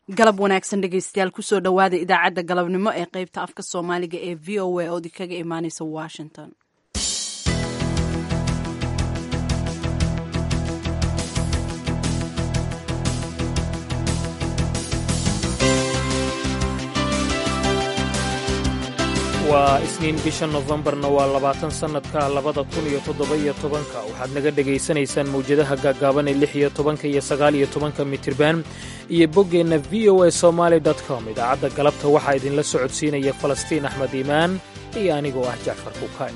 galab wanaagsan dhegeystayaal kusoo dhowaada idaacadda galabnimo ee qeybta afka soomaaliga ee v o a ood kaga imaaneysa washington waa isniin bisha nofembarna waa labaatan sannadka labada kun iyo toddoba-iyo tobanka waxaad naga dhegaysanaysaan mawjadaha gaagaaban ee lix iyo tobanka iyo sagaal iyo tobanka mitirban iyo boggeenna v o a somaali com idaacadda galabta waxaa idinla socodsiinaya falastiin axmed iimaan iyo anigoo ah jacfar kuukay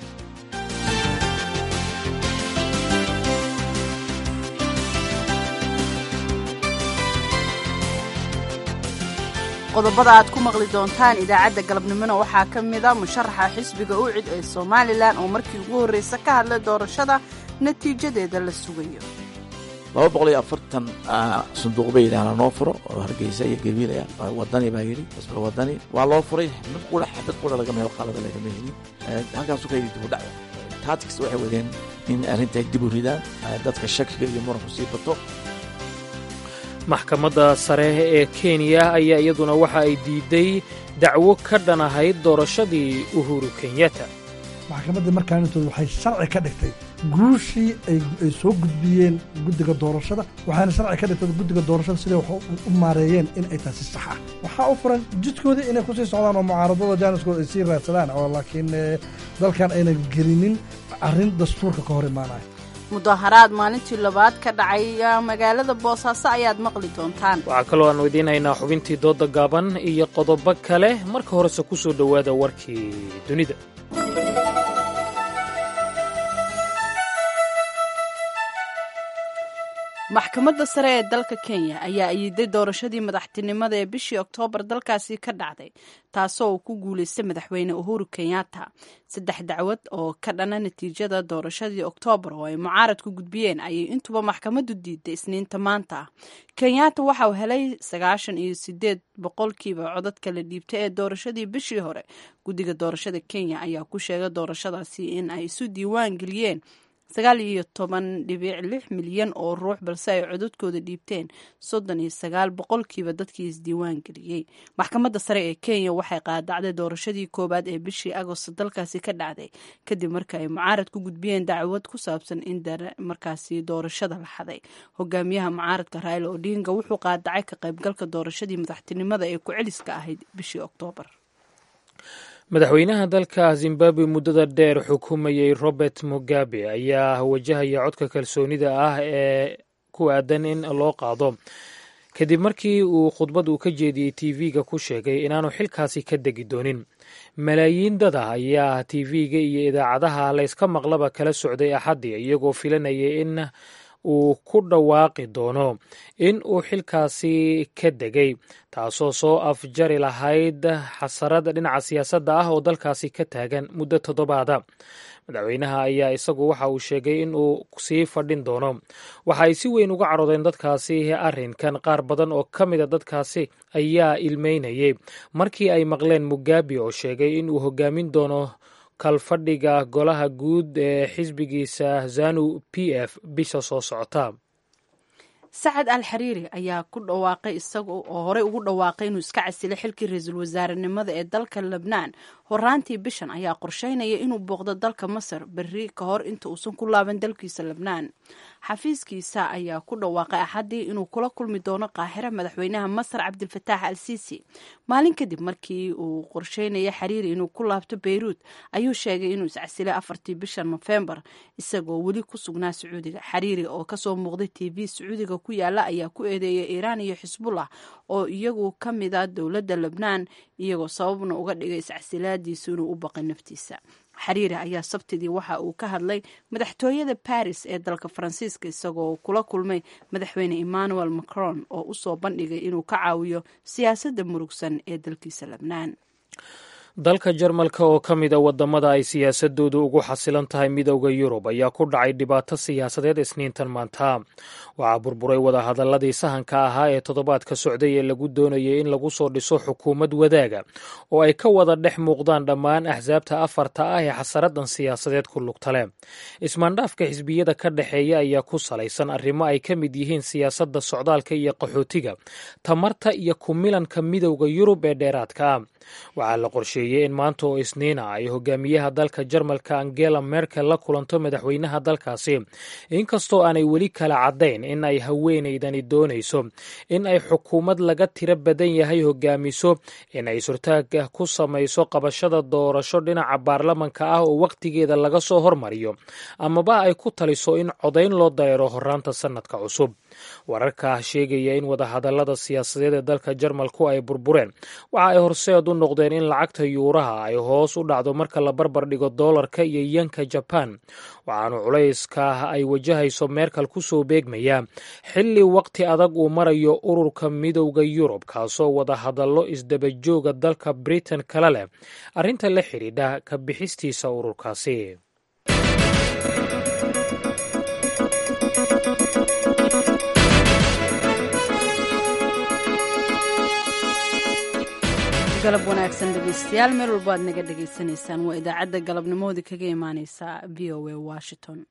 qodobada aad ku maqli doontaan idaacadda galabnimona waxaa ka mida musharaxa xisbiga ucid ee somalilan oo markii ugu horreysa ka hadlay doorashada natiijadeeda la sugayo laba boqol iyo afartan sanduuq bay yidhaahna noo furo oo hargeysa iyo gabiilaya wadani baa yidhi xisbiga wadani waa loo furay mid qura xabad qura laga meel qalada lagama helin halkaasu ka yidhi dibudhac taatics waxay wadeen in arrinta dib u ridaan dadka shakiga iyo muranku sii bato maxkamadda sare ee kenya ayaa iyaduna waxa ay diiday dacwo ka dhan ahayd doorashadii uhuru kenyatta maxkamaddii markaanintooda waxay sharci ka dhigtay guushii ay soo gudbiyeen guddiga doorashada waxaana sharci ka dhigtay guddiga doorashada siday wax u maareeyeen in ay taasi sax ah waxaa u furan jidkoodii inay kusii socdaan oo mucaaradada jaaniskooda ay sii raadsadaan oo laakiin dalkan aynan gelinin arrin dastuurka ka hor imaanaya mudaharaad maalintii labaad ka dhacay magaalada boosaaso ayaad maqli doontaan waxaa kaloo aanu idiin haynaa xubintii doodda gaaban iyo qodobo kale marka horese ku soo dhowaada warkii dunida maxkamadda sare ee dalka kenya ayaa ayiday doorashadii madaxtinimada ee bishii oktoobar dalkaasi ka dhacday taasoo uu ku guulaystay madaxweyne uhuru kenyatta saddex dacwad oo ka dhana natiijada doorashadii oktoobar oo ay mucaarad ku gudbiyeen ayay intuba maxkamaddu diiday isniinta maanta ah kenyatta waxa uu helay sagaashan iyo sideed boqolkiiba codadka la dhiibtay ee doorashadii bishii hore guddiga doorashada kenya ayaa ku sheegay doorashadaasi in ay isu diiwaan geliyeen sagaal iyo toban dhibic lix milyan oo ruux balse ay codadkooda dhiibteen soddon iyo sagaal boqolkiiba dadkii isdiiwaan geliyey maxkamadda sare ee kenya waxay qaadacday doorashadii koowaad ee bishii agost dalkaasi ka dhacday kadib marka ay mucaarad ku gudbiyeen dacwad ku saabsan in markaasi doorashada la xaday hogaamiyaha mucaaradka raila odinga wuxuu qaadacay ka qaybgalka doorashadii madaxtinimada ee ku-celiska ahayd bishii oktoobar madaxweynaha dalka zimbabwe muddada dheer xukumayey robert mugabe ayaa wajahaya codka kalsoonida ah ee ku aadan in loo qaado kadib markii uu khudbad uu ka jeediyey tv-ga ku sheegay inaanu xilkaasi ka degi doonin malaayiin dada ayaa tv-ga iyo idaacadaha layska maqlaba kala socday axaddii iyagoo filanaya in uu ku dhawaaqi doono in uu xilkaasi ka degay taasoo soo afjari lahayd xasarad dhinaca siyaasadda ah oo dalkaasi ka taagan muddo toddobaada madaxweynaha ayaa isagu waxa uu sheegay in uu sii fadhin doono waxa ay si weyn uga caroodeen dadkaasi arrinkan qaar badan oo ka mida dadkaasi ayaa ilmeynayay markii ay maqleen mugabe oo sheegay in uu hogaamin doono kalfadhiga golaha guud ee xisbigiisa zanu p f bisha soo socota sacad al xariiri ayaa ku dhawaaqay isaga oo horey ugu dhawaaqay inuu iska casilay xilkii ra-iisul wasaarenimada ee dalka lebnaan horaantii bishan ayaa qorsheynaya inuu booqdo dalka masar berri ka hor inta uusan ku laaban dalkiisa lebnaan xafiiskiisa ayaa ku dhawaaqay axaddii inuu kula kulmi doono qaahira madaxweynaha masar cabdilfataax al siisi maalin kadib markii uu qorsheynaya xariiri inuu ku laabto beyruut ayuu sheegay inuu iscasilay afartii bisha nofembar isagoo weli ku sugnaa sacuudiga xariiri oo kasoo muuqday t v sacuudiga ku yaala ayaa ku eedeeyay iiraan iyo xisbullah oo iyagu ka mid a dowladda lebnaan iyagoo sababna uga dhigay iscasilaadiisu inuu u baqay naftiisa xariiri ayaa sabtidii waxa uu ka hadlay madaxtooyada baris ee dalka faransiiska isagoo kula kulmay madaxweyne emmanuel macron oo usoo bandhigay inuu ka caawiyo siyaasadda murugsan ee dalkiisa lebnaan dalka jarmalka oo ka mid a waddamada ay siyaasadoodu ugu xasilan tahay midowda yurub ayaa ku dhacay dhibaato siyaasadeed isniintan maanta waxaa burburay wadahadaladii sahanka ahaa ee toddobaadka socday ee lagu doonayay in lagu soo dhiso xukuumad wadaaga oo ay ka wada dhex muuqdaan dhammaan axsaabta afarta ah ee xasaradan siyaasadeed ku lugta leh ismaandhaafka xisbiyada ka dhexeeya ayaa ku salaysan arrimo ay ka mid yihiin siyaasadda socdaalka iyo qaxootiga tamarta iyo kumilanka midowda yurub ee dheeraadka ah waxaa la qorsheeyey in maanta oo isniina ay hogaamiyaha dalka jarmalka angela merkel la kulanto madaxweynaha dalkaasi inkastoo aanay weli kala caddayn in ay haweenaydani doonayso in ay xukuumad laga tiro badan yahay hogaamiso in ay surtaag ku samayso qabashada doorasho dhinaca baarlamanka ah oo wakhtigeeda laga soo hormariyo amaba ay ku taliso in codayn loo dareero horaanta sannadka cusub wararka sheegaya in wadahadalada siyaasadeed ee dalka jarmalku ay burbureen waxa ay horseed u noqdeen in lacagta yuuraha ay hoos u dhacdo marka la barbar dhigo doolarka iyo yanka jaban waxaanu culayska ay wajahayso meerkal ku soo beegmayaa xilli waqti adag uu marayo ururka midowda yurub kaasoo wadahadallo isdabajooga dalka britain kala leh arrinta la xidhiidha ka bixistiisa ururkaasi galab wanaagsan dhegeystayaal meel walba aad naga dhegaysanaysaan waa idaacadda galabnimoodii kaga imaaneysa v o a washington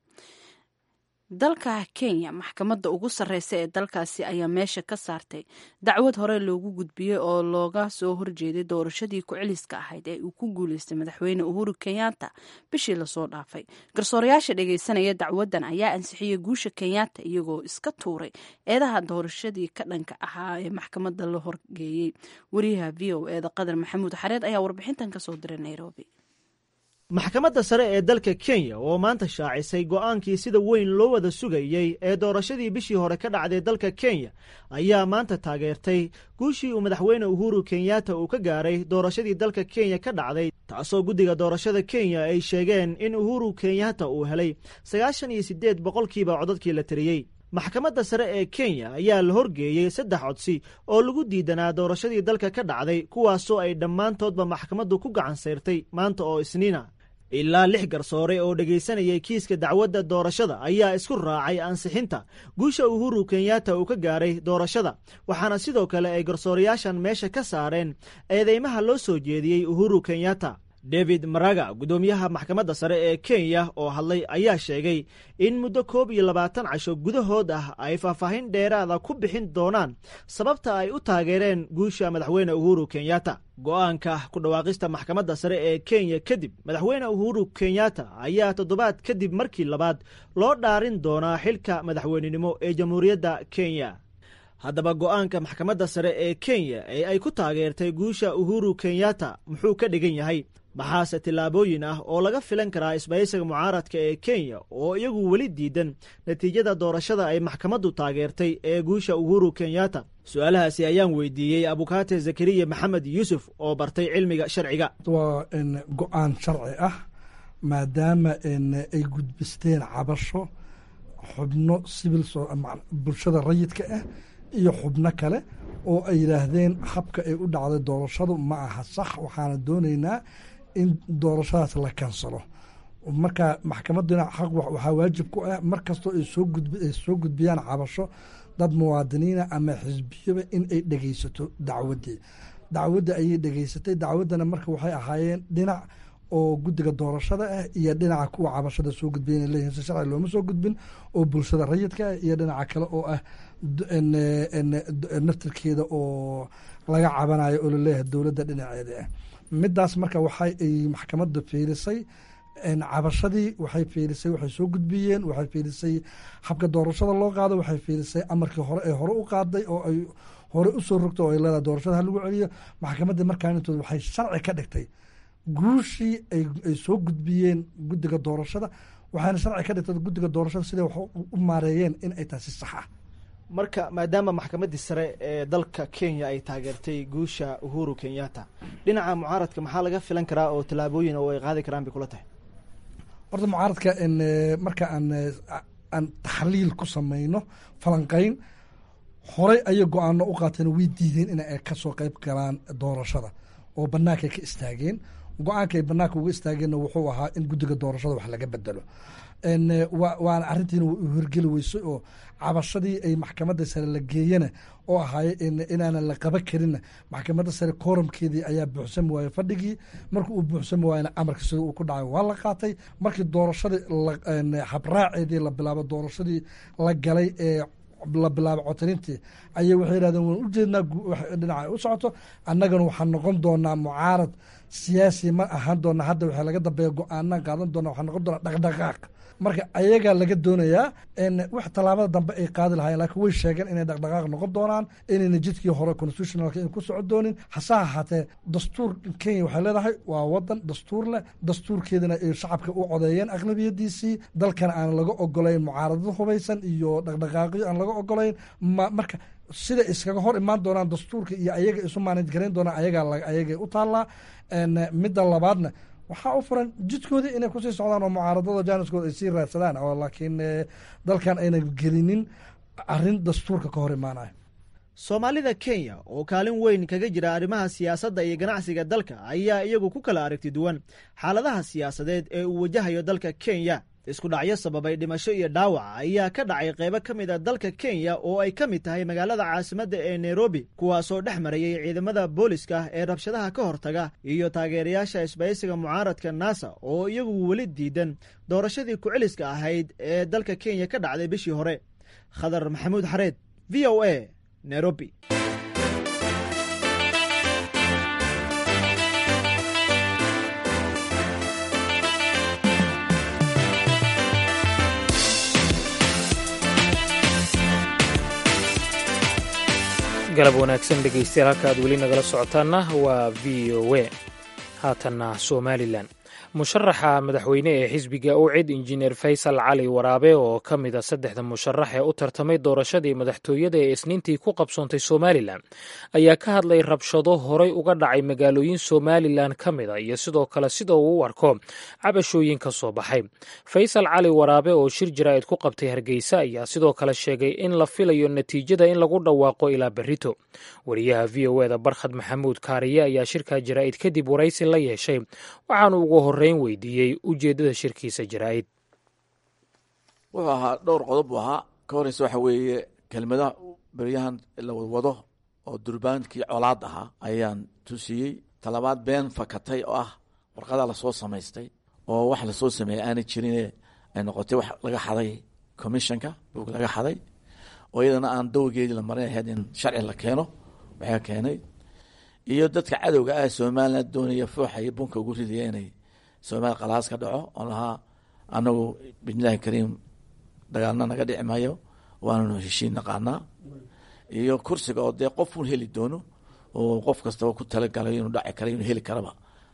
dalka kenya maxkamadda ugu sarreysa ee dalkaasi ayaa meesha ka saartay dacwad hore loogu gudbiyey oo looga soo horjeeday doorashadii ku-celiska ahayd ee uu ku guuleystay madaxweyne uhuru kenyatta bishii lasoo dhaafay garsoorayaasha dhegeysanaya dacwaddan ayaa ansixiyey guusha kenyatta iyagoo iska tuuray eedaha doorashadii ka dhanka ahaa ee maxkamadda la horgeeyey wariyaha v o eeda qadar maxamuud xareed ayaa warbixintan kasoo diray nairobi maxkamadda sare ee dalka kenya oo maanta shaacisay go'aankii sida weyn loo wada sugayey ee doorashadii bishii hore ka dhacday dalka kenya ayaa maanta taageertay guushii uu madaxweyne uhuru kenyatta uu ka gaaray doorashadii dalka kenya ka dhacday taasoo guddiga doorashada kenya ay sheegeen in uhuru kenyatta uu helay sagaashan iyo siddeed boqolkiiba codadkii la tiriyey maxkamadda sare ee kenya ayaa la horgeeyey saddex codsi oo lagu diidanaa doorashadii dalka ka dhacday kuwaasoo ay dhammaantoodba maxkamaddu ku gacan sayrtay maanta oo isniina ilaa lix garsoore oo dhegaysanayay kiiska dacwadda doorashada ayaa isku raacay ansixinta guusha uhuru kenyatta uu ka gaaray doorashada waxaana sidoo kale ay garsoorayaashan meesha ka saareen eedeymaha loo soo jeediyey uhuru kenyatta david maraga guddoomiyaha maxkamadda sare ee kenya oo hadlay ayaa sheegay in muddo koob iyo labaatan casho gudahood ah ay faahfaahin dheeraada ku bixin doonaan sababta ay u taageereen guusha madaxweyne uhuru kenyatta go'aanka ku dhawaaqista maxkamadda sare ee kenya kadib madaxweyne uhuru kenyatta ayaa toddobaad kadib markii labaad loo dhaarin doonaa xilka madaxweynenimo ee jamhuuriyadda kenya haddaba go'aanka maxkamadda sare ee kenya ee ay ku taageertay guusha uhuru kenyatta muxuu ka dhigan yahay maxaase tillaabooyin ah oo laga filan karaa isbahaysiga mucaaradka ee kenya oo iyagu weli diidan natiijada doorashada ay maxkamaddu taageertay ee guusha uhuru kenyatta su-aalahaasi ayaan weydiiyey abukaate zakariya maxamed yuusuf oo bartay cilmiga sharciga waa go-aan sharci ah maadaama ay gudbisteen cabasho xubno sibil bulshada rayidka ah iyo xubno kale oo ay yidhaahdeen habka ay u dhacday doorashadu ma aha sax waxaana doonaynaa in doorashadaas la kansalo marka maxkamadduna xaq waxaa waajib ku ah mar kastoo ay soo gudbiyaan cabasho dad muwaadiniina ama xisbiyaba in ay dhegeysato dacwaddii dacwadda ayay dhegeysatay dacwaddana marka waxay ahaayeen dhinac oo guddiga doorashada ah iyo dhinaca kuwa cabashada soo gudbiya inay leeyihin si sharci looma soo gudbin oo bulshada rayidka ah iyo dhinaca kale oo ah naftirkeeda oo laga cabanayo oo laleeyahay dowladda dhinaceeda ah midaas marka waxay ay maxkamadda fiirisay cabashadii waxay fiirisay waxay soo gudbiyeen waxay fiirisay habka doorashada loo qaado waxay fiirisay amarkii hore ee hore u qaaday oo ay hore usoo rogto oo ay leedahay doorashada ha lagu celiyo maxkamadda markaan intood waxay sharci ka dhigtay guushii ay soo gudbiyeen guddiga doorashada waxaana sharci ka dhigtay guddiga doorashada siday wax u maareeyeen in ay tahay si sax ah marka maadaama maxkamaddii sare ee dalka kenya ay taageertay guusha uhuru kenyatta dhinaca mucaaradka maxaa laga filan karaa oo tallaabooyin oo ay qaadi karaan bay kula tahay horta mucaaradka marka aan aan taxliil ku samayno falanqeyn horey ayay go-aano u qaateen way diideen in ay kasoo qeyb galaan doorashada oo bannaankay ka istaageen go-aanka ay banaanka uga istaageenna wuxuu ahaa in guddiga doorashada wax laga bedelo waana arrintiina hirgeli weysay oo cabashadii ay maxkamadda sare la geeyena oo ahaaye inaanan la qaban karinna maxkamadda sare kooramkeedii ayaa buuxsami waayey fadhigii marka uu buuxsami waayena amarka sida uu ku dhacay waa la qaatay markii doorashadii habraaceedii la bilaabo doorashadii la galay ee la bilaabo cotirintii ayay waxay yihahdeen waan ujeednaa dhinaca u socoto annagana waxaan noqon doonaa mucaarad siyaasi ma ahaan doona hadda waxaa laga dambeeya go-aanaan qaadan doona waxaa noqon doonaa dhaqdhaqaaq marka ayagaa laga doonayaa wax tallaabada dambe ay qaadi lahayen lakiin way sheegeen inay dhaqdhaqaaq noqon doonaan inayna jidkii hore constitutionalka ina ku soco doonin hase ahaatee dastuur kenya waxay leedahay waa wadan dastuur leh dastuurkeedana ay shacabka u codeeyeen aqlabiyadiisii dalkana aan laga ogolayn mucaaradad hubaysan iyo dhaqdhaqaaqyo aan laga ogolayn marka sida iskaga hor imaan doonaan dastuurka iyo ayaga isu maanaj garayn doonaan ayagaa ayagay u taallaa midda labaadna waxaa u furan jidkoodii inay kusii socdaan oo mucaaradada jaaniskooda ay sii raadsadaan oo laakiin dalkan ayna gelinin arrin dastuurka ka hor imaanayo soomaalida kenya oo kaalin weyn kaga jira arrimaha siyaasadda iyo ganacsiga dalka ayaa iyagu ku kala aragti duwan xaaladaha siyaasadeed ee uu wajahayo dalka kenya isku dhacyo sababay dhimasho iyo dhaawac ayaa ka dhacay qaybo ka mid a dalka kenya oo ay ka mid tahay magaalada caasimadda ee nairobi kuwaasoo dhex marayay ciidamada booliska ee rabshadaha ka hortaga iyo taageerayaasha isbaysiga mucaaradka nasa oo iyagu weli diidan doorashadii ku-celiska ahayd ee dalka kenya ka dhacday bishii hore khadar maxamuud xareed v o a nairobi galab wanaagsan dhegeystayaal halka aad weli nagala socotaanna waa v o a haatanna somalilan musharaxa madaxweyne ee xisbiga ucid injineer faysal cali waraabe oo ka mid a saddexda musharax ee u tartamay doorashadii madaxtooyada ee isniintii ku qabsoontay somalilan ayaa ka hadlay rabshado horay uga dhacay magaalooyin somalilan ka mid a iyo sidoo kale sida uu u arko cabashooyin ka soo baxay faysal cali waraabe oo shir jaraa'id ku qabtay hargeysa ayaa sidoo kale sheegay in la filayo natiijada in lagu dhawaaqo ilaa berrito wariyaha v o eda barkhad maxamuud kaariye ayaa shirkaa jaraa'id kadib waraysi la yeeshay waxaanu ugu horreyn weydiiyey ujeeddada shirkiisa jaraa'id wuxuu ahaa dhowr qodob buu ahaa ka horeysa waxa weeye kelmadaha beryahan la wadwado oo durbaankii colaad ahaa ayaan tusiyey talabaad been fakatay oo ah warqadaa lasoo samaystay oo wax lasoo sameeyey aanay jirine ay noqotay wax laga xaday commissionka buug laga xaday oo iyadana aan dawgeedii la marin ahayd in sharci la keeno waxaa keenay iyo dadka cadowga ah somalilan doonaya fooxa iyo bunka ugu ridaya inay somalia qalaas ka dhaco oo lahaa anagu bismillahi kariim dagaalna naga dhici maayo waananu heshiin naqaanaa iyo kursiga oo dee qof un heli doono oo qof kastaba ku talagalay inuu dhaci kara inuu heli karaba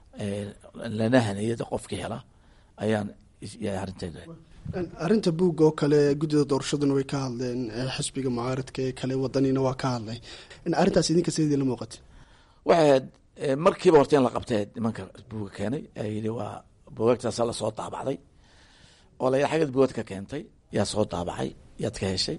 lana haniyada qofkii hela ayaan arrinteeda arrinta buugga oo kale guddida doorashaduna way ka hadleen xisbiga mucaaradka ee kale wadanina waa ka hadlay arrintaas idinka sidii la muuqatay waxay ahayd markiiba horta in la qabtay nimanka buuga keenay ee yidhi waa buugagtaasa lasoo daabacday oo la xaggeed buugad ka keentay yaa soo daabacay yaad ka heshay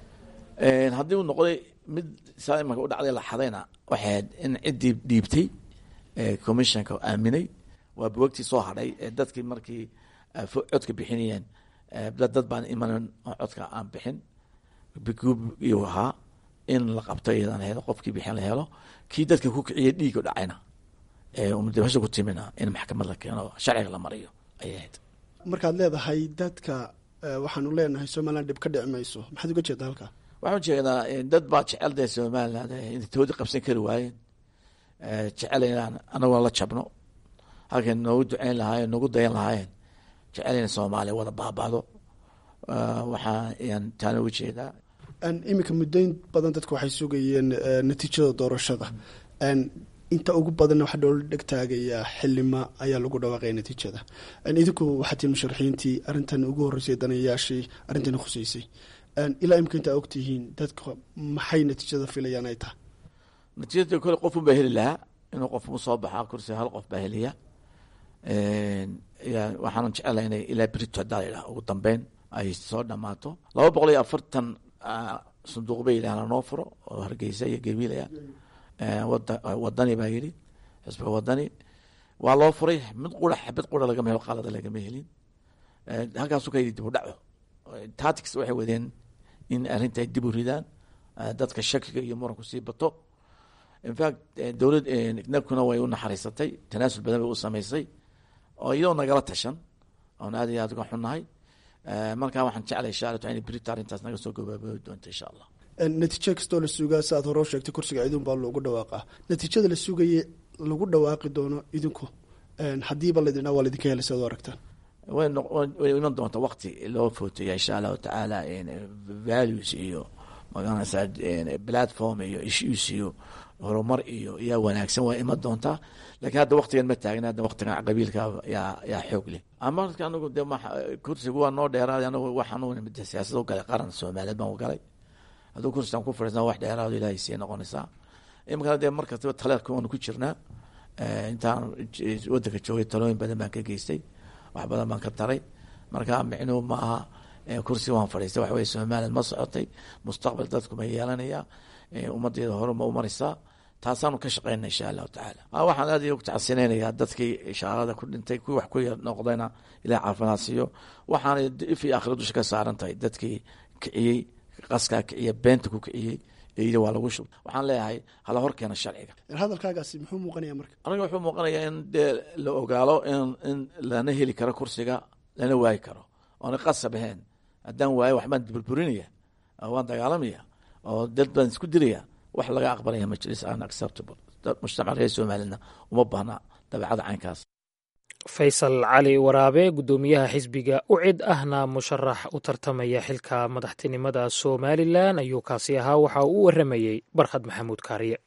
haddii uu noqday mid saa imanka u dhacday la xadayna waxay ahayd in ciddii dhiibtay commissionka aaminay waa buugagtii soo hadhay ee dadkii markii codka bixinayeen dad baan imanan oo codka aan bixin biguubiyu ahaa in la qabto iyadan helo qofkii bixin la helo kii dadka ku kiciyay dhiiga dhacayna eeumdibasho ku timina in maxkamad la keeno sharciga la mariyo ayay ahayd markaad leedahay dadka waxaanu leenahay somalilan dhib ka dhici mayso maxaad uga jeedaa halkaa waxaan ujeedaa dad baa jecel dee somaliland inay toodi qabsan kari waayeen jecel inaan anaguna la jabno halkay noogu duceyn lahaayeen noogu dayan lahaayeen jecel ina soomaaliya wada baabado waxaa ayaan taana uga jeedaa iminka muddoyn badan dadku waxay sugayeen natiijada doorashada inta ugu badanna waxaa dhoola dhegtaagayaa xilima ayaa lagu dhawaaqaya natiijada idinku waxaa tii musharaxiintii arrintan ugu horreysay danayaashii arrintani khuseysay ilaa imika intaa ogtihiin dadka maxay natiijada filayaan ay tahay natiijada kole qofun baa heli lahaa inuu qof u soo baxaa kursi hal qof baa heliya waxaanan jecelahay inay ilaa berito hadaa la yidhaha ugu dambeyn ay soo dhamaato laba boqol iyo afartan sanduuq bay yidhaha lanoo furo oo hargeysa iyo gabiilaya wadani baa yidhi xisbiga wadani waa loo furay mid qura xabad qura lagama helo qalada lagama helin halkaasu ka yidhi dib u dhaco tactics waxay wadeen in arrinta ay dib u ridaan dadka shakiga iyo muranku sii bato infact dowlad nakuna way u naxariisatay tanaasul badan bay u samaysay oo iyadoo nagala tashan oon aad iyo aad uga xunnahay markaa waxaan jeclay insha alla in brita arrintaas naga soo gabaaboodi doonto insha allah natiijo kastoo la sugaa si aad hore u sheegtay kursiga idin baa loogu dhawaaqaa natiijada la sugaye lagu dhawaaqi doono idinku haddiiba laydin waa laydinka helay si ad u aragtaan way iman doonta wakti loo footeeya insha allahu tacaala values iyo magaranaysaa platform iyo issues iyo horumar iyo yaa wanaagsan waa iman doontaa lakiin hadda waktigan ma taagna hadda waktigan qabiilka yaa yaa xoog leh ama marka anagu de kursigu waa noo dheeraaday anagu waxaan siyaasad u galay qaran soomaaliyeed baan u galay hadduu kursigan ku fadhiisna wax dheeraado ilaahay sii noqonaysaa iminkana dee markastaba taleerka waanu ku jirnaa intaan wadanka joogay talooyin badan baan ka geystay wax badan baan ka taray marka micnuhu ma aha kursi waan fadhiistay wax weye somaliland ma socotay mustaqbal dadku ma yeelanaya ummadeeda hore ma umaraysaa taasaanu ka shaqeynaa insha allahu tacaala waxaan aad ugu tacsineynayaa dadkii ishaalada ku dhintay kuwii wax ku noqdayna ilaah caafimaad siiyo waxaana if iyo akhira dusha ka saaran tahay dadkii kiciyey qaskaa kiciya beenta ku kiciyey eyida waa lagu shub waxaan leeyahay hala hor keena sharciga hadalkaagaasi muxuu muuqanaya marka aniga wuxuu muuqanayaa in dee la ogaalo in in lana heli karo kursiga lana waayi karo oona qasab ahayn haddaan waayo waxbaan burburinaya waan dagaalamaya oo dad baan isku dilaya wax laga aqbalaya majlis an acceptable mujtamac reer soomaalina uma baahna dabeecada caynkaas faysal cali waraabe guddoomiyaha xisbiga ucid ahna musharax u tartamaya xilka madaxtinimada somalilan ayuu kaasi ahaa waxa uu u waramayey barkhad maxamuud kaariye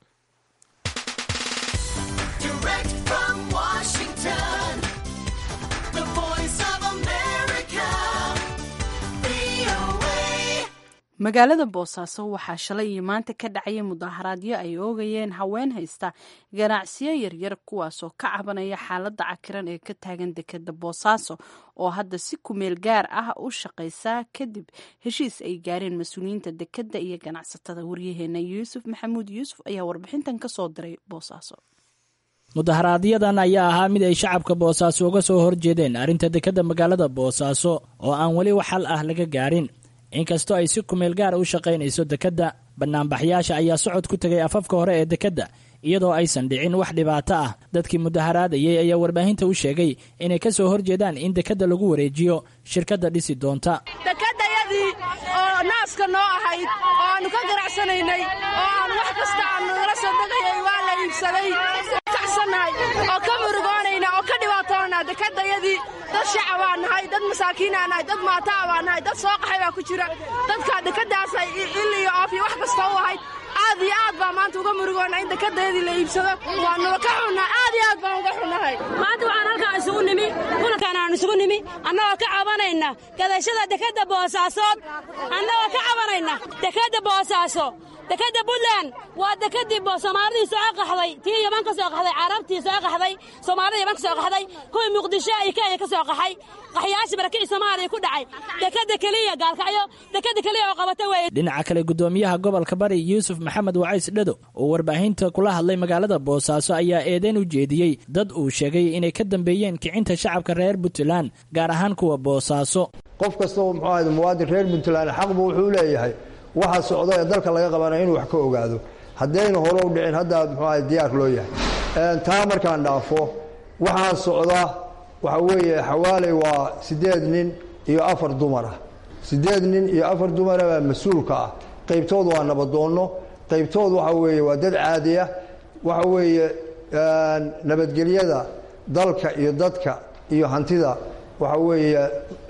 magaalada boosaaso waxaa shalay iyo maanta ka dhacaya mudaharaadyo ay oogayeen haween haysta ganacsiyo yaryar kuwaasoo ka cabanaya xaaladda cakiran ee ka taagan dekeda boosaaso oo hadda si kumeel gaar ah u shaqaysa kadib heshiis ay gaareen mas-uuliyiinta dekeda iyo ganacsatada waryaheena yuusuf maxamuud yuusuf ayaa warbixintan kasoo diray boosaaso mudaharaadyadaan ayaa ahaa mid ay shacabka boosaaso uga soo horjeedeen arrinta dekeda magaalada boosaaso oo aan weli wax xal ah laga gaarin inkastoo ay si kumeel gaara u shaqaynayso dekedda bannaanbaxyaasha ayaa socod ku tegay afafka hore ee dekedda iyadoo aysan dhicin wax dhibaato ah dadkii mudaharaadayay ayaa warbaahinta u sheegay inay ka soo horjeedaan in dekedda lagu wareejiyo shirkadda dhisi doonta dekedayadii oo naaska noo ahayd oo aannu ka ganacsanaynay oo aan wax kasta aannu nala soo degayay waa la iibsaday kacsannahay oo ka murugoonayna oo ka dhibaatoona dekedayadii dad shacabaa nahay dad masaakiinaa nahay dad maataa baa nahay dad soo qaxay baa ku jira dadkaa dekeddaasay il iyo oof iyo wax kasta u ahayd aad iyo aad baa maanta uga murugoona in dekedayadii la iibsado waannuba ka xunnahay aad iyo aad baan uga xunnahay maanta waxaan halkaa isugu nimi kulankaan aan isugu nimi annagoo ka cabanayna gadashada dekedda boosaasood annagoo ka cabanayna dekedda boosaaso dekedda buntland waa dekedii soomaalidii soo qaxday tii yaman ka soo qaxday carabtii soo qaxday soomaalida yaman ka soo qaxday kuwii muqdisho iyo kenya ka soo qaxay qaxyaashii barakicii soomaaliya ku dhacay dekedda keliya gaalkacyo dekedda keliya oo qabata weeye dhinaca kale guddoomiyaha gobolka bari yuusuf maxamed wacays dhado oo warbaahinta kula hadlay magaalada boosaaso ayaa eedeyn u jeediyey dad uu sheegay inay ka dambeeyeen kicinta shacabka reer puntland gaar ahaan kuwa boosaaso qof kasta oo muxuu ahayd muwaadin reer puntland xaqbu wuxuu leeyahay waxa socda ee dalka laga qabanaya inuu wax ka ogaado haddayna hore u dhicin hadda muxuu ahayd diyaar loo yahay taa markaan dhaafo waxaa socda waxa weeye xawaaley waa siddeed nin iyo afar dumar ah siddeed nin iyo afar dumara baa mas-uulka ah qaybtood waa nabadoonno qaybtood waxa weeye waa dad caadi ah waxa weeye nabadgelyada dalka iyo dadka iyo hantida waxa weeye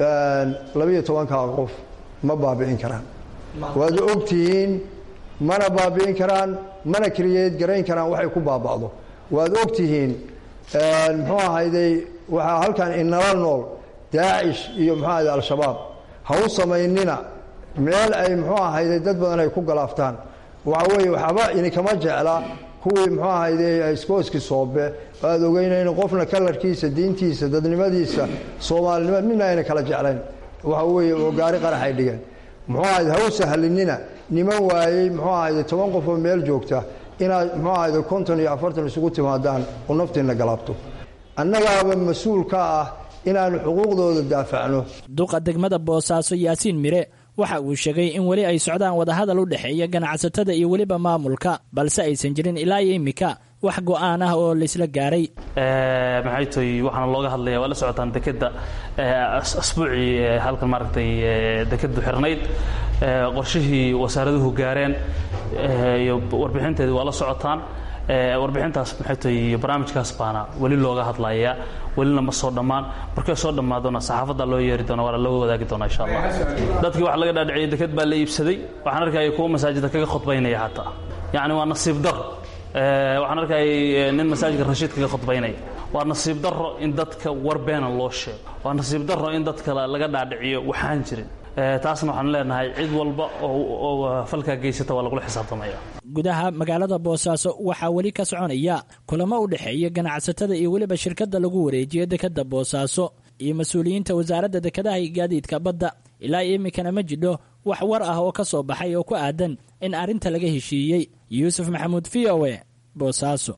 labiyo tobankaa qof ma baabi'in karaan waad og tihiin mana baabi'in karaan mana keliyeed garayn karaan waxay ku baaba'do waad og tihiin muxuu ahayday waxaa halkan inala nool daacish iyo muxuu ahayday al-shabaab ha u samaynina meel ay muxuu ahayday dad badan ay ku galaaftaan waxa weeye waxba idinkama jecla kuwii muxuu ahayday iskooski soobe aad ogeynayn qofna kalarkiisa diintiisa dadnimadiisa soomaalinimada midna ayna kala jeclayn waxa weeye oo gaari qarax ay dhigeen muxuu ahayde ha u sahlinina niman waayey muxuu ahayde toban qof oo meel joogta inaad muxuu ahayde konton iyo afartan isugu timaadaan oo naftiinna galaabto annagaaba mas-uul ka ah inaannu xuquuqdooda daafacno duqa degmada boosaaso yaasiin mire waxa uu sheegay in weli ay socdaan wadahadal u dhexeeya ganacsatada iyo weliba maamulka balse aysan jirin ilaa iyo immika wax go'aan ah oo laysla gaaray maxay toy waxaana looga hadlaya waa la socotaan dekeda asbuucii halkan maaragtay dekadu xirnayd qorshihii wasaaraduhu gaareen iyo warbixinteedii waa la socotaan warbixintaas maxay toy barnaamijkaas baana weli looga hadlaya welina ma soo dhammaan markay soo dhammaadona saxaafadda loo yeeri doona waana loo wadaagi doona insha allah dadkii waxa laga dhaadhiciyay deked baa la iibsaday waxaan arkaya kuwa masaajida kaga khudbaynaya hataa yacni waa nasiib daro waxaan arkayay nin masaajidka rashiid kaga khudbaynaya waa nasiib daro in dadka war beena loo sheego waa nasiib daro in dadka laga dhaadhiciyo waxaan jirin taasna waxaan leenahay cid walba oo falkaa geysata waa lagula xisaabtamaya gudaha magaalada boosaaso waxaa weli ka soconaya kulamo u dhexeeya ganacsatada iyo weliba shirkadda lagu wareejiyo dekadda boosaaso iyo mas-uuliyiinta wasaaradda dekedaha iyo gaadiidka badda ilaa iminkana ma jidho wax war ah oo ka soo baxay oo ku aadan in arrinta laga heshiiyey yuusuf maxamuud v o e boosaaso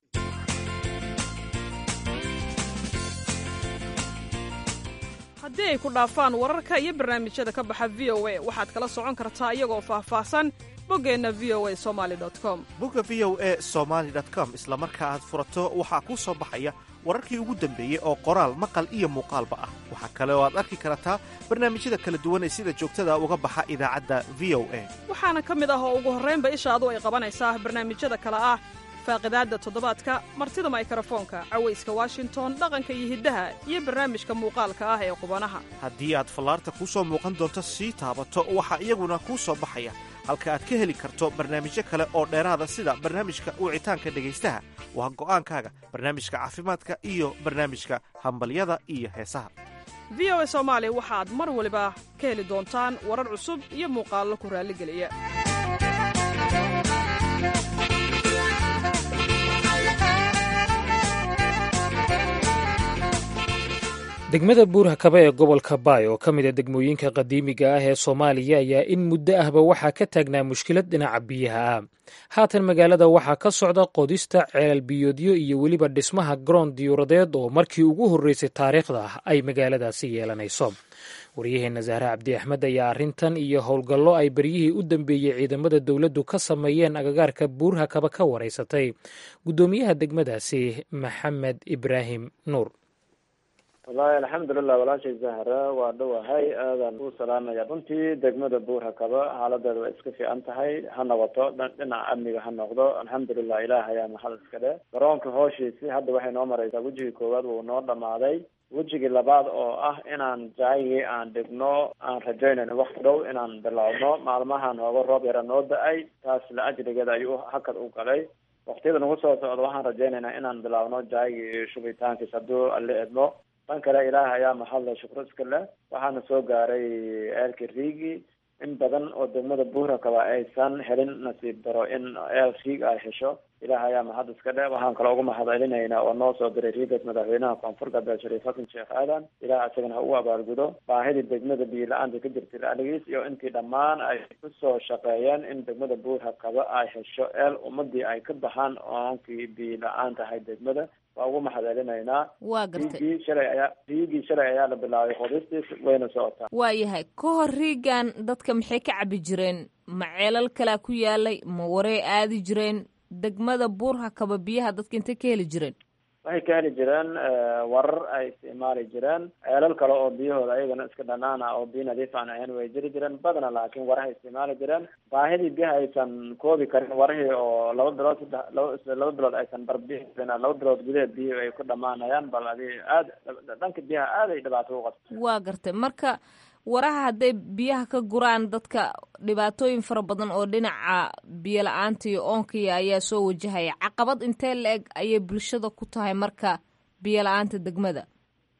haddii ay ku dhaafaan wararka iyo barnaamijyada ka baxa v o a waxaad kala socon kartaa iyagoo faahfaahsan boggeenna v o a somali com bogga v o e somaali com isla marka aad furato waxaa kuu soo baxaya wararkii ugu dambeeyey oo qoraal maqal iyo muuqaalba ah waxaa kale oo aad arki kartaa barnaamijyada kala duwan ee sida joogtada uga baxa idaacadda v o a waxaana ka mid ah oo ugu horraynba ishaadu ay qabanaysaa barnaamijyada kale ah faaqidaadda toddobaadka martida maykrofoonka cawayska washington dhaqanka iyo hiddaha iyo barnaamijka muuqaalka ah ee qubanaha haddii aad fallaarta kuu soo muuqan doonto sii taabato waxaa iyaguna kuu soo baxaya halka aad ka heli karto barnaamijyo kale oo dheeraada sida barnaamijka wicitaanka dhegaystaha waa go'aankaaga barnaamijka caafimaadka iyo barnaamijka hambalyada iyo heesaha v o a soomaali waxaad mar waliba ka heli doontaan warar cusub iyo muuqaallo ku raalligeliya degmada buurhakaba ee gobolka baay oo ka mid a degmooyinka qadiimiga ah ee soomaaliya ayaa in muddo ahba waxaa ka taagnaa mushkilad dhinaca biyaha ah haatan magaalada waxaa ka socda qodista ceelal biyoodyo iyo weliba dhismaha garoon diyuuradeed oo markii ugu horreysay taariikhda ay magaaladaasi yeelanayso waryaheenna zahre cabdi axmed ayaa arrintan iyo howlgallo ay beryihii u dambeeyey ciidamada dowladdu ka sameeyeen agagaarka buurhakaba ka waraysatay guddoomiyaha degmadaasi maxamed ibraahim nuur wallaahi alxamdulilah walaashay zahra waa dhowahay aadan u salaamaya runtii degmada buurhakaba xaaladeeda waa iska fiican tahay ha noqoto dhinaca amniga ha noqdo alxamdulilah ilaah ayaa mahad iska dhe garoonka hooshiisi hadda waxay noo mareysaa wejigii koowaad wuu noo dhamaaday wejigii labaad oo ah inaan jaayigii aan dhigno aan rajaynayno wakti dhow inaan bilowno maalmahan hooga roob yara noo da-ay taas la ajrigeeda ayuu hakad u galay waktiyada nagu soo socda waxaan rajaynaynaa inaan bilaawno jaayigii iyo shubitaankiis hadduu alle edmo dhan kale ilaah ayaa mahadle shukro iska leh waxaana soo gaaray eelka riigi in badan oo degmada buurakaba aysan helin nasiib daro in eel riig ay hesho ilaah ayaa mahad iska dhe waxaan kale uga mahad celinaynaa oo noo soo diray riigas madaxweynaha koonfur galbeed shariif xasan sheekh aadan ilaah isagana ha ugu abaalgudo baahidii degmada biyo la-aanta ka jirtay aligiis iyo intii dhammaan ay kusoo shaqeeyeen in degmada buurhakaba ay hesho eel ummadii ay ka baxaan oonkii biyo la-aan tahay degmada waa ugu mahad celinaynaa waa gartay riigii shalay ayaa riigii shalay ayaa la bilaabay qodistiis wayna socotaa waayahay ka hor riigan dadka maxay ka cabi jireen ma ceelal kalaa ku yaalay ma warey aadi jireen degmada buurhakaba biyaha dadka intay ka heli jireen waxay ka heli jireen warar ay isticmaali jireen ceelal kale oo biyahooda ayagana iska dhanaana oo biyo nadiif aan ahayn way jiri jireen badana laakiin warahay isticmaali jireen baahidii biyaha aysan koobi karin warahii oo laba bilood saddex laba laba bilood aysan barbihi karin laba bilood gudaheed biyo ay ku dhamaanayaan bal adi aad dhanka biyaha aad ay dhibaato u qabta waa gartay marka waraha hadday biyaha ka guraan dadka dhibaatooyin fara badan oo dhinaca biyo la-aanta iyo oonkaya ayaa soo wajahaya caqabad intee la eg ayay bulshada ku tahay marka biyo la-aanta degmada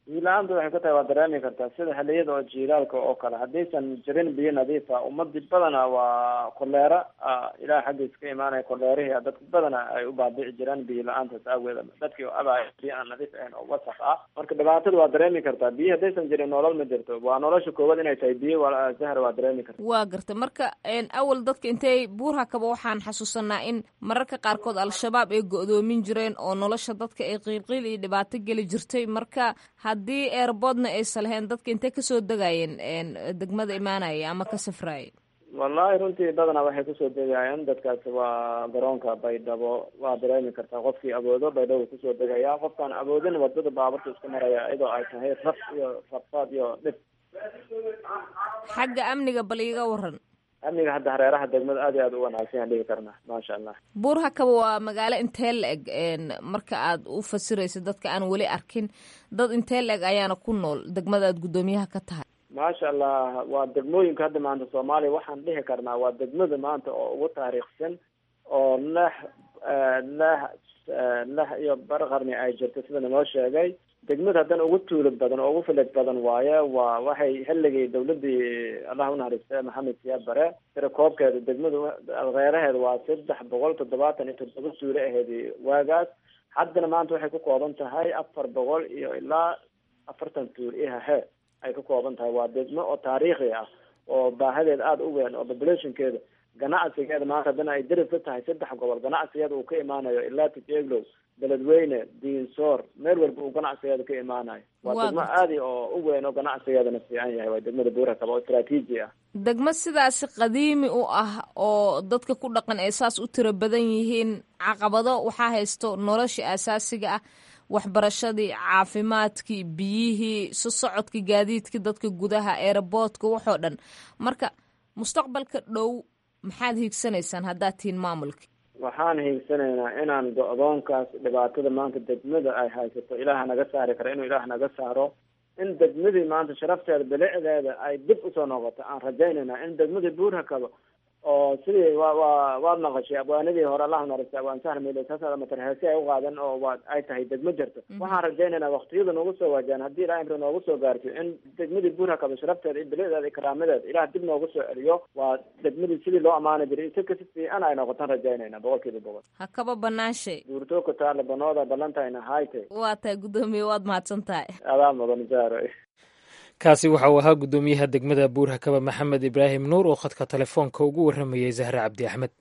biyo la-aanta waxay ku tahay waa dareemi kartaa sida xiliyada oo jiilaalka oo kale haddaysan jirin biyo nadiifa ummadii badana waa koleera ilaah xaggiisa ka imaanaya koleerihii dadka badana ay u baabici jiraan biyo la-aantaas aageed dadkii oo abaya biyo aan nadiif ahayn oo wasaq ah marka dhibaatada waa dareemi kartaa biyo haddaysan jirin nolol ma jirto waa nolosha koowaad inay tahay biyo zahra waa dareemi karta waa garta marka awal dadka intay buurhakaba waxaan xasuusanaa in mararka qaarkood al-shabaab ay go-doomin jireen oo nolosha dadka ay qiilqiil iyo dhibaato geli jirtay marka haddii eerboodna aysan lahayn dadka intay kasoo degayeen degmada imaanaya ama ka safraaya wallahi runtii badanaa waxay kusoo degayaan dadkaasi waa garoonka baydhabo waa dareemi kartaa qofkii awoodo baydhabo kusoo degaya qofkaan awoodin wadada baaburta iska maraya iyadoo ay tahay raf iyo rafaad iyo dhib xagga amniga bal iiga waran amniga hadda hareeraha degmada aad iyo aad u wanaagsan yaan dhigi karnaa maasha allah buurhakaba waa magaalo intee la eg marka aad u fasirayso dadka aan weli arkin dad intee la eg ayaana ku nool degmada aad guddoomiyaha ka tahay maasha allah waa degmooyinka hadda maanta soomaaliya waxaan dhihi karnaa waa degmada maanta oo ugu taariikhsan oo lix lix lix iyo bar qarni ay jirto sida naloo sheegay degmada haddana ugu tuulid badan oo ugu filid badan waaye waa waxay xilligii dawladii allah unaxariiste maxamed siyaad bare tira koobkeeda degmadu reeraheeda waa saddex boqol toddobaatan iyo toddoba tuulo aheedi waagaas haddana maanta waxay ku kooban tahay afar boqol iyo ilaa afartan tuul ihahe ay ka kooban tahay waa degmo oo taariikhi ah oo baahadeeda aada u weyn oo populationkeeda ganacsigeeda maanta haddana ay darib ka tahay saddex gobol ganacsigeeda uu ka imaanayo ilaa tijeglow beledweyne diinsoor meel walba uu ganacsigeeda ka imaanayo waa degmo aadi oo u weyn oo ganacsigeedana fiican yahay waa degmada buurakaba oo istraatiiji ah degmo sidaasi qadiimi u ah oo dadka ku dhaqan ay saas u tiro badan yihiin caqabado waxaa haysto nolosha asaasiga ah waxbarashadii caafimaadkii biyihii su socodkii gaadiidkii dadka gudaha eeraboodka waxoo dhan marka mustaqbalka dhow maxaad hiigsanaysaan haddaad tihiin maamulka waxaan hiigsanaynaa inaan go-doonkaas dhibaatada maanta degmada ay haysato ilaah naga saari kara inuu ilaah naga saaro in degmadii maanta sharafteeda bilicdeeda ay dib usoo noqoto aan rajaynaynaa in degmadii buurhakaba oo sidii wa wa waad naqashay abwaanadii hore allah narisay abwaan sahl miilsaasa matarheesi ay uqaadan oo waa ay tahay degmo jirto waxaan rajaynaynaa waktiyada noogu soo waajaan haddii ilaah imri noogu soo gaarto in degmadii buurhakaba sharafteeda iyo bilicdeeda iyo karaamadeeda ilaah dib noogu soo celiyo waa degmadii sidii loo amaani jiray si kasi fiican ay noqotaan rajaynayna boqol kiiba boqol ha kaba banaanshay duurtooka taale banooda ballantayna hayte waa tahay guddoomiye waad mahadsan tahay adaa mudan jaaro kaasi waxa uu ahaa guddoomiyaha degmada buurhakaba maxamed ibraahim nuur oo khadka telefoonka ugu warramayey zahre cabdi axmed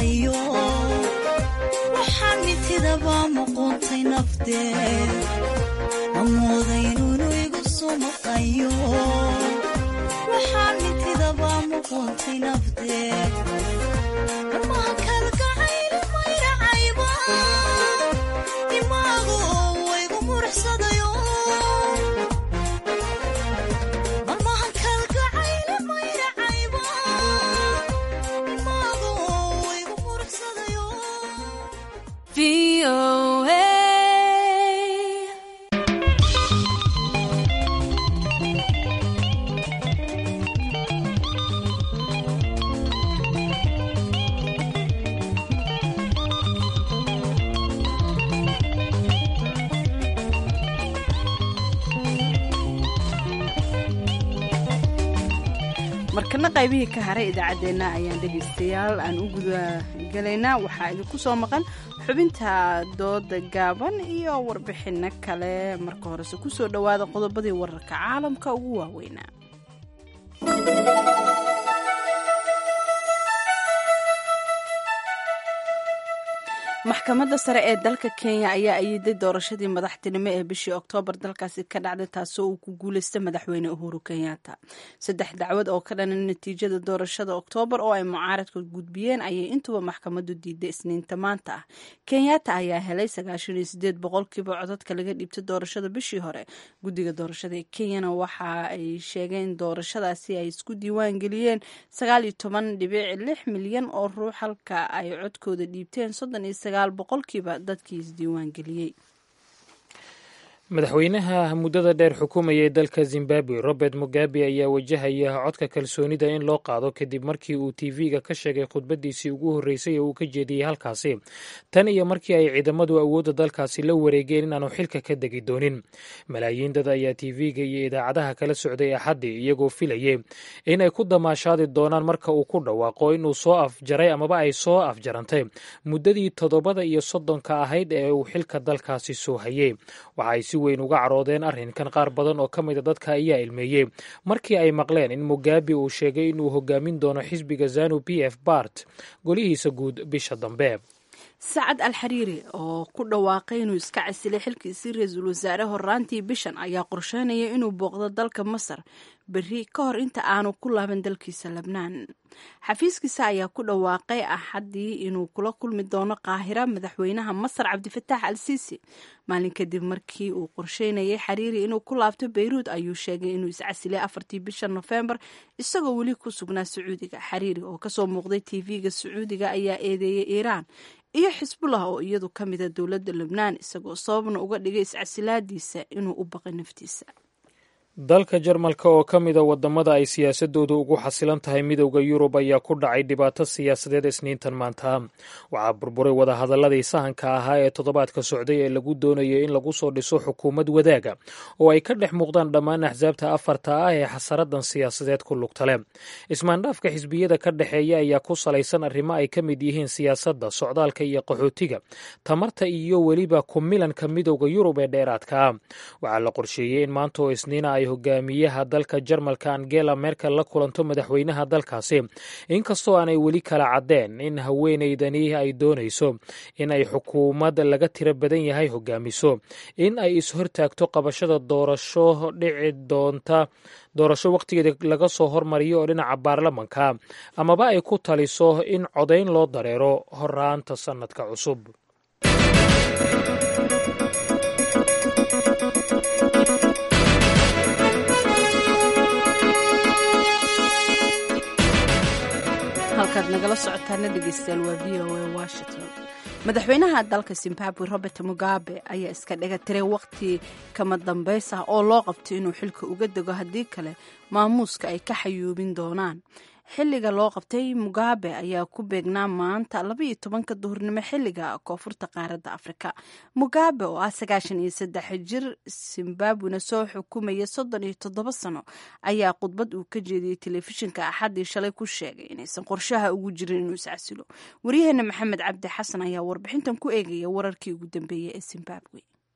maqayo waxaan mitidaba muquuntay nafteed amooday inuunu igu soo maqayo waxaan mitidaba muquuntay nafteed dhammaha kalgacayli mayracayba dimaagu waygu muruxsadayo dhammahan kalgacayli mayracayba dimaagu waygu muruxsadayo markana qaybihii ka haray idaacaddeenna ayaan dhegaystayaal aan u guda gelaynaa waxaa idinku soo maqan xubinta dooda gaaban iyo warbixinno kale marka horese kusoo dhowaada qodobadii wararka caalamka ugu waaweynaa maxkamadda sare ee dalka kenya ayaa ayiday doorashadii madaxtinimo ee bishii oktoobar dalkaasi ka dhacday taasoo uu ku guuleystay madaxweyne uhuru kenyatta saddex dacwad oo ka dhanan natiijada doorashada oktoobar oo ay mucaaradka gudbiyeen ayay intuba maxkamaddu diiday isniinta maanta ah kenyatta ayaa helay sagaashan iyo sideed boqolkiiba codadka laga dhiibtay doorashada bishii hore guddiga doorashada ee kenyana waxa ay sheegeen doorashadaasi ay isku diiwaan geliyeen sagaal iyo toban dhibic lix milyan oo ruux halka ay codkooda dhiibteen soddon iyo sagaal boqolkiiba dadkii isdiiwaan geliyey madaxweynaha muddada dheer xukumayay dalka zimbabwe robert mugabe ayaa wajahaya codka kalsoonida in loo qaado kadib markii uu tv-ga ka sheegay khudbadiisii ugu horreysay ee uu ka jeediyey halkaasi tan iyo markii ay ciidamadu awoodda dalkaasi la wareegeen inaanu xilka ka degi doonin malaayiin dad ayaa tv-ga iyo idaacadaha kala socday axaddii iyagoo filayay inay ku damaashaadi doonaan marka uu ku dhawaaqo inuu soo afjaray amaba ay soo afjarantay muddadii toddobada iyo soddonka ahayd ee uu xilka dalkaasi soo hayay waxaay si weyn uga caroodeen arrinkan qaar badan oo ka mida dadka ayaa ilmeeyey markii ay maqleen in mugabe uu sheegay inuu hogaamin doono xisbiga zanu p f bart golihiisa guud bisha dambe sacad al xariiri oo ku dhawaaqay inuu iska casilay xilkiisii ra-iisul wasaare horaantii bishan ayaa qorsheynaya inuu booqdo dalka masar berri ka hor inta aanu ku laaban dalkiisa lebnaan xafiiskiisa ayaa ku dhawaaqay axaddii inuu kula kulmi doono qaahira madaxweynaha masar cabdifataax al siisi maalin kadib markii uu qorsheynayay xariiri inuu ku laabto beyruud ayuu sheegay inuu iscasilay afartii bisha nofembar isagoo weli ku sugnaa sacuudiga xariiri oo kasoo muuqday tv-ga sacuudiga ayaa eedeeyay iiraan iyo xisbullah oo iyadu ka mida dowladda lebnaan isagoo sababna uga dhigay iscasilaadiisa inuu u baqay naftiisa dalka jarmalka oo ka mida wadamada ay siyaasadoodu ugu xasilan tahay midowda yurub ayaa ku dhacay dhibaato siyaasadeed isniintan maanta waxaa burburay wadahadaladii sahanka ahaa ee toddobaadka socday ee lagu doonayay in lagu soo dhiso xukuumad wadaaga oo ay ka dhex muuqdaan dhammaan axsaabta afarta ah ee xasaradan siyaasadeed ku lugta leh ismaandhaafka xisbiyada ka dhexeeya ayaa ku salaysan arrimo ay ka mid yihiin siyaasadda socdaalka iyo qaxootiga tamarta iyo weliba ku milanka midowda yurub ee dheeraadka ah waxaa la qorsheeyey in maanta oo isniina ay hogaamiyaha dalka jarmalka angela merkel la kulanto madaxweynaha dalkaasi inkastoo aanay weli kala caddeen in haweeneydani ay doonayso in ay xukuumad laga tiro badan yahay hogaamiso in ay is-hortaagto qabashada doorasho dhici doonta doorasho wakhtigeeda laga soo hormariyo oo dhinaca baarlamanka amaba ay ku taliso in codayn loo dareero horaanta sannadka cusub halkaad nagala socotaana dhegeystayaal waa v o a washington madaxweynaha dalka zimbabwe robert mugabe ayaa iska dhaga tiray waqti kama dambays ah oo loo qabtay inuu xilka uga dego haddii kale maamuuska ay ka xayuubin doonaan xilliga loo qabtay mugabe ayaa ku beegnaa maanta labaiyo tobanka duhurnimo xilliga koonfurta qaaradda afrika mugabe oo ah sagaashan iyo saddex jir zimbabwena soo xukumaya soddon iyo toddoba sano ayaa khudbad uu ka jeediyey telefishinka axaddii shalay ku sheegay inaysan qorshaha ugu jirin inuu iscasilo waryaheena maxamed cabdi xasan ayaa warbixintan ku eegaya wararkii ugu dambeeyey ee zimbabwe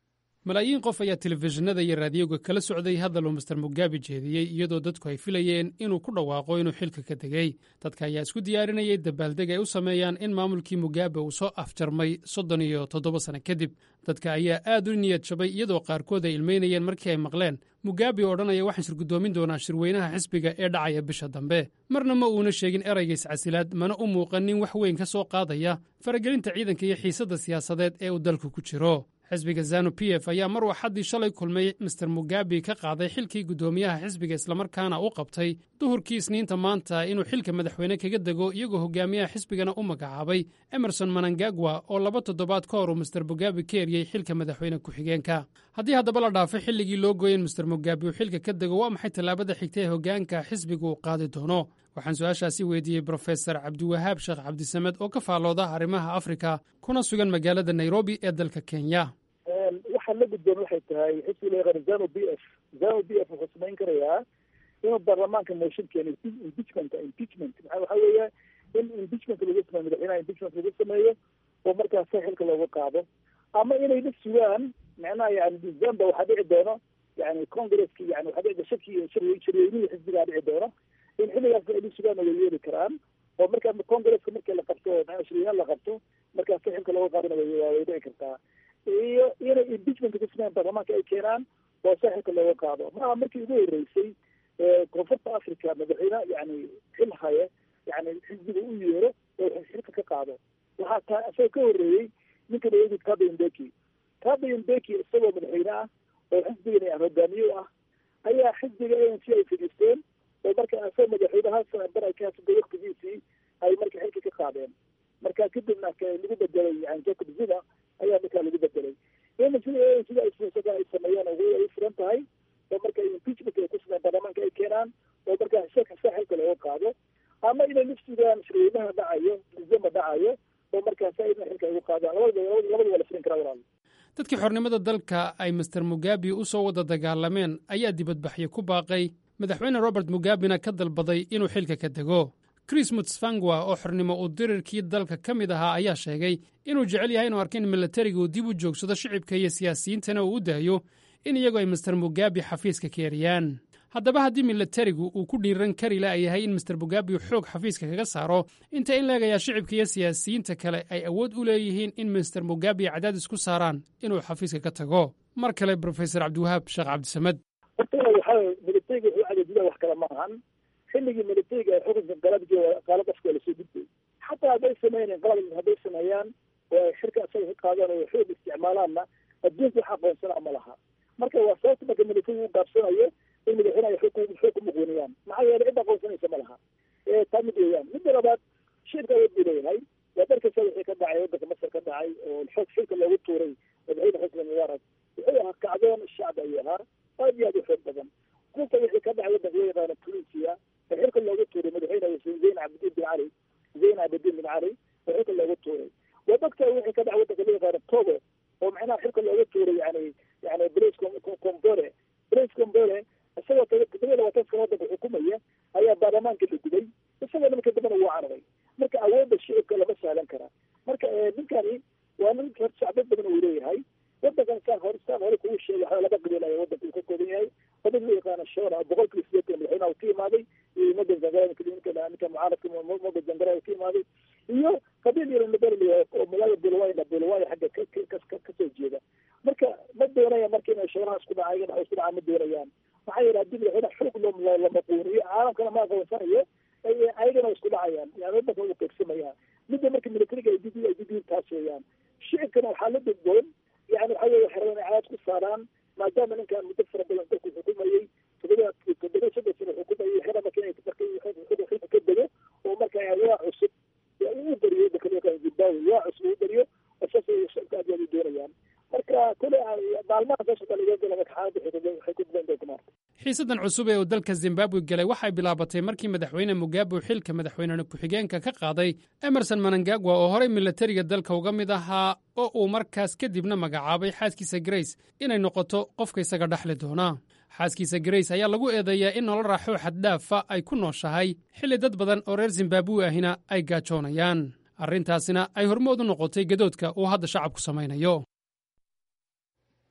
malaayiin qof ayaa telefishinada iyo raadiyoga kala socday hadal uu master mugabe jeediyey iyadoo dadku ay filayeen inuu ku dhawaaqo inuu xilka ka degey dadka ayaa isku diyaarinayay dabaaldeg ay u sameeyaan in maamulkii mugabe uu soo afjarmay soddon iyo toddoba sano kadib dadka ayaa aad u niyad jabay iyadoo qaarkood ay ilmeynayeen markii ay maqleen mugabe oo odhanaya waxaan shirgudoomin doonaa shirweynaha xisbiga ee dhacaya bisha dambe marna ma uuna sheegin erayga iscasilaad mana u muuqan nin wax weyn ka soo qaadaya faragelinta ciidanka iyo xiisadda siyaasadeed ee uu dalku ku jiro xisbiga zanu p f ayaa mar waxaddii shalay kulmay master mugabe ka qaaday xilkii guddoomiyaha xisbiga islamarkaana u qabtay duhurkii isniinta maanta inuu xilka madaxweyne kaga dego iyagoo hogaamiyaha xisbigana u magacaabay emerson manangagwa oo laba toddobaad ka hor uu master mugabe ka eriyey xilka madaxweyne ku-xigeenka haddii haddaba la dhaafay xilligii loo gooyen master mugabe uu xilka ka dego waa maxay tallaabada xigta ee hogaanka xisbiga uu qaadi doono waxaan su-aashaasi weydiiyey brofesor cabdiwahaab sheekh cabdisamed oo ka faallooda arrimaha afrika kuna sugan magaalada nairobi ee dalka kenya waxaa la gudboon waxay tahay xisbiga loo yaqaano zano b f zano b f wuxuu samayn karayaa inuu baarlamaanka motion keeno impeachment impeachment maa waxa weeye in impeachment lagu sameeyo madaxweynaha impeachment lagu sameeyo oo markaas xilka looga qaado ama inay la sugaan macnaha yani december waxaa dhici doono yani congresski yani waxaa dhici shaki shirweynihii xisbigaa dhici doono in xilligaas ay la sugaan way yeeli karaan oo markaa congresska markii la qabto maa shirweynaha la qabto markaas xilka looga qaadana way dhici kartaa iyo inay impeachment ku sameeyaan baarlamaanka ay keenaan oo saaxilka looga qaado maaha markii ugu horeysay koonfurta africa madaxweyne yani xil haye yani xisbiga u yeero oo xilka ka qaado waxaa taa isagoo ka horeeyey ninka laogi kabe mbeki kabe mbeki isagoo madaxweyne ah oo xisbigan yani hogaamiye u ah ayaa xisbiga a n c ay fadhiisteen oo marka isagoo madaxweynahaas barakaasda waktigiisii ay marka xilka ka qaadeen marka kadibna lagu bedelay yani jacob zuma ayaa markaa lagu bedelay in sida sida ay ay sameeyaan ay furan tahay oo marka impeachment ay ku sameeyaan baarlamaanka ay keenaan oo markaa shaka saaxilka looga qaado ama inay la sugaan shirweynaha dhacayo december dhacayo oo markaas ayna xilka ugu qaadaan labada labada waa la furin karaa walaal dadkii xornimada dalka ay master mugabe u soo wada dagaalameen ayaa dibadbaxyo ku baaqay madaxweyne robert mugabena ka dalbaday inuu xilka ka dego chris mutsvangwa oo xornimo uu dirirkii dalka ka mid ahaa ayaa sheegay inuu jecel yahay inuu arko in milatariga uu dib u joogsado shicibka iyo siyaasiyiintana uu u daayo in iyagu ay master mugabe xafiiska ka eriyaan haddaba haddii milatarigu uu ku dhiiran kari la'yahay in master mugabe uu xoog xafiiska kaga saaro inta in leegayaa shicibka iyo siyaasiyiinta kale ay awood u leeyihiin in master mugabe cadaadis ku saaraan inuu xafiiska ka tago mar kale brofesor cabdiwahaab sheekh cabdisamed horta waxaa milatariga wuxuu cadaadida wax kale ma ahan xilligii milatariga xukunka qalabki qaalad afka waa lasoo gudbay xataa hadday sameyneen qalab hadday sameeyaan oo ay xilka asaga ka qaadaan oo xoog isticmaalaanna adduunka wax aqoonsana ma laha marka waa sababta marka milatariga u gaabsanayo in madaxweynaha xoog xoog ku muqooniyaan maxaa yeelay cid aqoonsanaysa ma laha taa mid weeyaan midda labaad shirka awood buu leeyahay waa darkasa wixii ka dhacay waddanka masar ka dhacay oo xoog xilka loogu tuuray madaxweyne xusni mubaarak wuxuu ahaa kacdoon shacbi ayuu ahaa aad iyo aad u xoog badan kulka wixii ka dhacay waddanka loo yaqaano tunisia oo xilka loogu tuuray madaxweyne zayn cabdiin bin cali zayn cabdiin bin cali oo xilka loogu tuuray waa dadka wixii ka dhacay waddanka loo yaqaano togo oo macnaha xilka loogu tuuray yani yani blaise combore blaise combore isagoo todoba labaatan sano waddanka xukumaya ayaa baarlamaanka la gubay isagoo marka dambena wuu cararay marka awoodda shicibka lama sahlan karaa marka ninkani waa nin shacbad badan uu leeyahay waddankan saan hore saan hore kugu sheegay waxaa laba qabiil ayaa waddanka uu ka kooban yahay qabiil loo yaqaano shora boqolkiiba sideetan madaxweynaha uu ka imaaday iyo moga zangara ninka ninka mucaaradka moga zangara uu ka imaaday iyo qabiil yaro naberli oo magaalada bulawaya bulawaya xagga kasoo jeeda marka ma doonaya marka inay shoolaha isku dhaca iyaga isku dhaca ma doonayaan maxaa yeele haddii madaxweyne xoog loo la maquuniyo caalamkana ma aqoonsanayo ayagana isku dhacayaan yani waddanka uu qeybsamaya midda marka militariga ay did ay did taas weeyaan shicibkana waxaa la degboon yani waxa weye waxay rabaan inay cadaad ku saaraan maadaama ninkan muddo fara badan dalku xukumayey todoba todoba saddex sano xukumayay xera marka inay marka xilka ka dego oo marka waa cusub uu beriyo waddanka zimbabwe waa cusub uu beriyo saas shicibka aad aad u doonayaan marka kule maalmaha soo socda laga gala marka xaaladda waxay ku duwan doonta maarta xiisadan cusub ee uu dalka zimbabwe galay waxay bilaabatay markii madaxweyne mugabe uu xilka madaxweynene ku-xigeenka ka qaaday emerson manangagwa oo horey milatariga dalka uga mid ahaa oo uu markaas kadibna magacaabay xaaskiisa grace inay noqoto qofka isaga dhexli doona xaaskiisa grace ayaa lagu eedeeyaa in nolol raaxoo xaddhaafa ay ku nooshahay xilli dad badan oo reer zimbabwe ahina ay gaajoonayaan arrintaasina ay hormood u noqotay gadoodka uu hadda shacabku samaynayo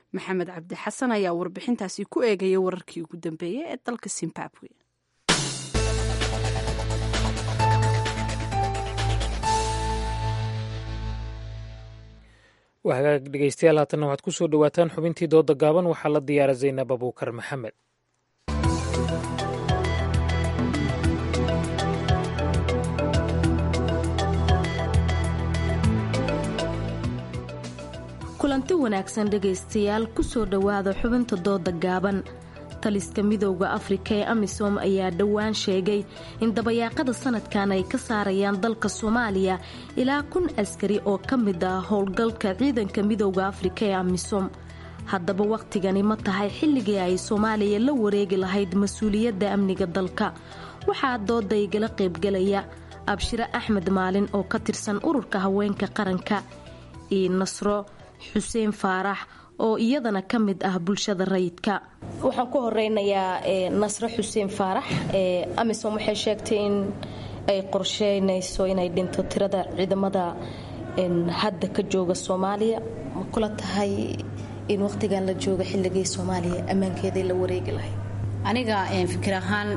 maxamed cabdi xasan ayaa warbixintaasi ku eegaya wararkii ugu dambeeyey ee dalka zimbabwe waa hagaag dhegeystayaal haatanna waxaad ku soo dhowaataan xubintii dooda gaaban waxaa la diyaara zaynab abuukar maxamed kulanti wanaagsan dhegaystayaal kusoo dhowaada xubinta dooda gaaban taliska midowda afrika ee amisom ayaa dhowaan sheegay in dabayaaqada sanadkan ay ka saarayaan dalka soomaaliya ilaa kun askari oo ka mid ah howlgalka ciidanka midowda afrika ee amisom haddaba wakhtigani ma tahay xilligii ay soomaaliya la wareegi lahayd mas-uuliyadda amniga dalka waxaa dooda igala qaybgalaya abshire axmed maalin oo ka tirsan ururka haweenka qaranka iyo nasro xuseen faarax oo iyadana ka mid ah bulshada rayidka waxaan ku horeynayaa nasro xuseen faarax amisom waxay sheegtay in ay qorsheynayso inay dhinto tirada ciidamada hadda ka jooga soomaaliya ma kula tahay in waqtigan la jooga xilligii soomaaliya ammaankeeday la wareegi lahayd aniga fikir ahaan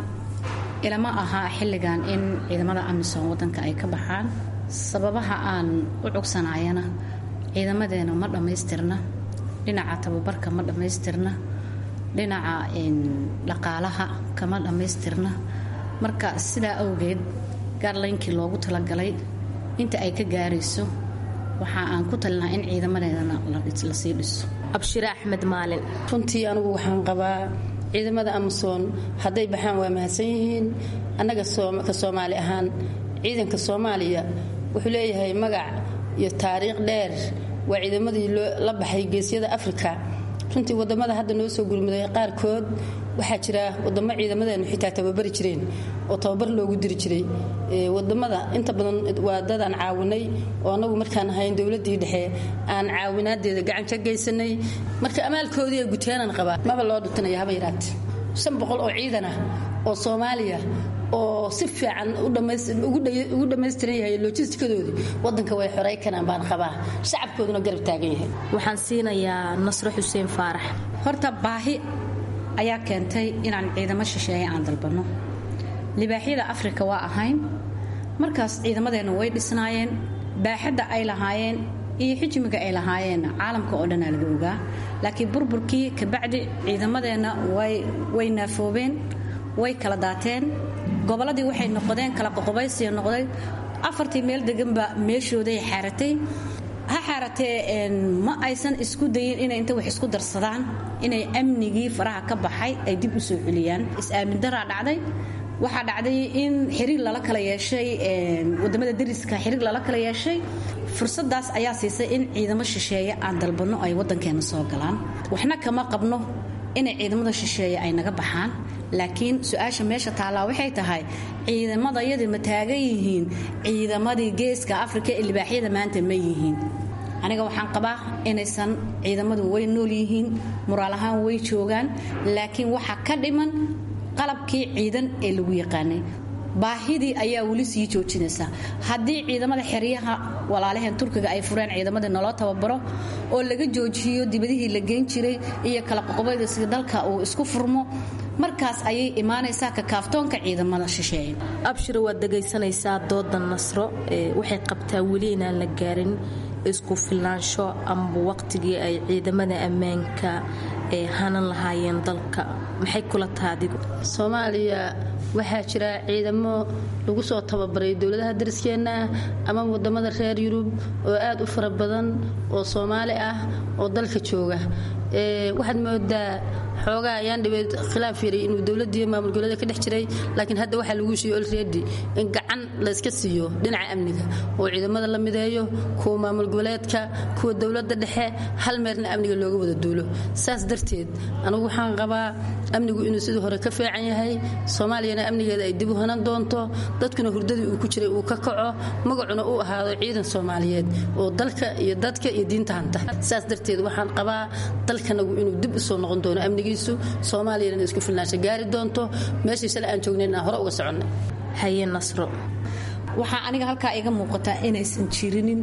ilama aha xilligan in ciidamada amisom wadanka ay ka baxaan sababaha aan u cugsanayana ciidamadeena ma dhammaystirna dhinaca tababarka ma dhammaystirna dhinaca dhaqaalaha kama dhammaystirna marka sidaa awgeed gaarlaynkii loogu talagalay inta ay ka gaarayso waxa aan ku talinaha in ciidamadeedana lasii dhiso abshire axmed maalin runtii anigu waxaan qabaa ciidamada amason hadday baxaan waa mahadsan yihiin annaga ka soomaali ahaan ciidanka soomaaliya wuxuu leeyahay magac iyo taariikh dheer waa ciidamadii la baxay geesyada afrika runtii wadamada hadda noo soo gurmuday qaarkood waxaa jira wadamo ciidamadeenu xitaa tababari jireen oo tababar loogu diri jiray wadamada inta badan waa dad aan caawinay oo anagu markaan ahayn dowladii dhexe aan caawinaadeeda gacan ka geysanay marka amaalkoodii guteenan qabaa maba loo dhutinaya haba yaraate shan boqol oo ciidan ah oo soomaaliya oo si fiican ugu dhammaystiran yahay lojistikadoodii wadanka way xorey kanaan baan qabaa shacabkooduna garab taagan yahay waxaan siinayaa nasro xuseen faarax horta baahi ayaa keentay inaan ciidamo shisheeye aan dalbanno libaaxyada afrika waa ahayn markaas ciidamadeenna way dhisnaayeen baaxadda ay lahaayeen iyo xijmiga ay lahaayeen caalamka oo dhanaa laga ogaa laakiin burburkii kabacdi ciidamadeenna way naafoobeen way kala daateen gobolladii waxay noqdeen kala qoqobaysiya noqday afartii meel deganba meeshooday xaaratay ha xaaratee ma aysan isku dayin inay inta wax isku darsadaan inay amnigii faraha ka baxay ay dib u soo celiyaan is-aamin daraa dhacday waxaa dhacday in xiriir lala kala yeeshay wadamada dariska xiriir lala kala yeeshay fursadaas ayaa siisay in ciidamo shisheeye aan dalbanno ay wadankeena soo galaan waxna kama qabno inay ciidamada shisheeye ay naga baxaan laakiin su-aasha meesha taallaa waxay tahay ciidamadayadii ma taagan yihiin ciidamadii geeska afrika ee libaaxyada maanta ma yihiin aniga waxaan qabaa inaysan ciidamadu way nool yihiin muraal ahaan way joogaan laakiin waxaa ka dhiman qalabkii ciidan ee lagu yaqaanay baahidii ayaa weli sii joojinaysa haddii ciidamada xeryaha walaalaheen turkiga ay fureen ciidamadii naloo tababaro oo laga joojiyo dibadihii la geyn jiray iyo kala qoqobaysiga dalka uu isku furmo markaas ayay imaanaysaa kakaaftoonka ciidamada shisheeye abshiro waad dhegaysanaysaa dooda nasro waxay qabtaa weli inaan la gaarin isku filaansho amba waqtigii ay ciidamada ammaanka ee hanan lahaayeen dalka maxay kula taha adigu soomaaliya waxaa jira ciidamo lagu soo tababaray dowladaha dariskeenna ama wadamada reer yurub oo aad u fara badan oo soomaali ah oo dalka jooga waxaad moodaa xoogaa ayaan dhibeed khilaaf yaray inuu dowladii maamul goboleeda ka dhex jiray laakiin hadda waxaa lagu shiiyo olredi in gacan layska siiyo dhinaca amniga oo ciidamada la mideeyo kuwa maamul goboleedka kuwa dowladda dhexe hal meerna amniga looga wada duulo saas darteed anigu waxaan qabaa amnigu inuu sidii hore ka fiican yahay soomaaliyana amnigeeda ay dib u hanan doonto dadkuna hurdadii uu ku jiray uu ka kaco magacuna uu ahaado ciidan soomaaliyeed oo dalka iyo dadka iyo diinta hanta saas darteed waxaan qabaa dalkanagu inuu dib u soo noqon doono amnigiisu soomaaliyana isku filnaansha gaari doonto meeshii shalay aan joognayn aan hore uga soconnay haye nasro waxaa aniga halkaa iga muuqataa inaysan jirinin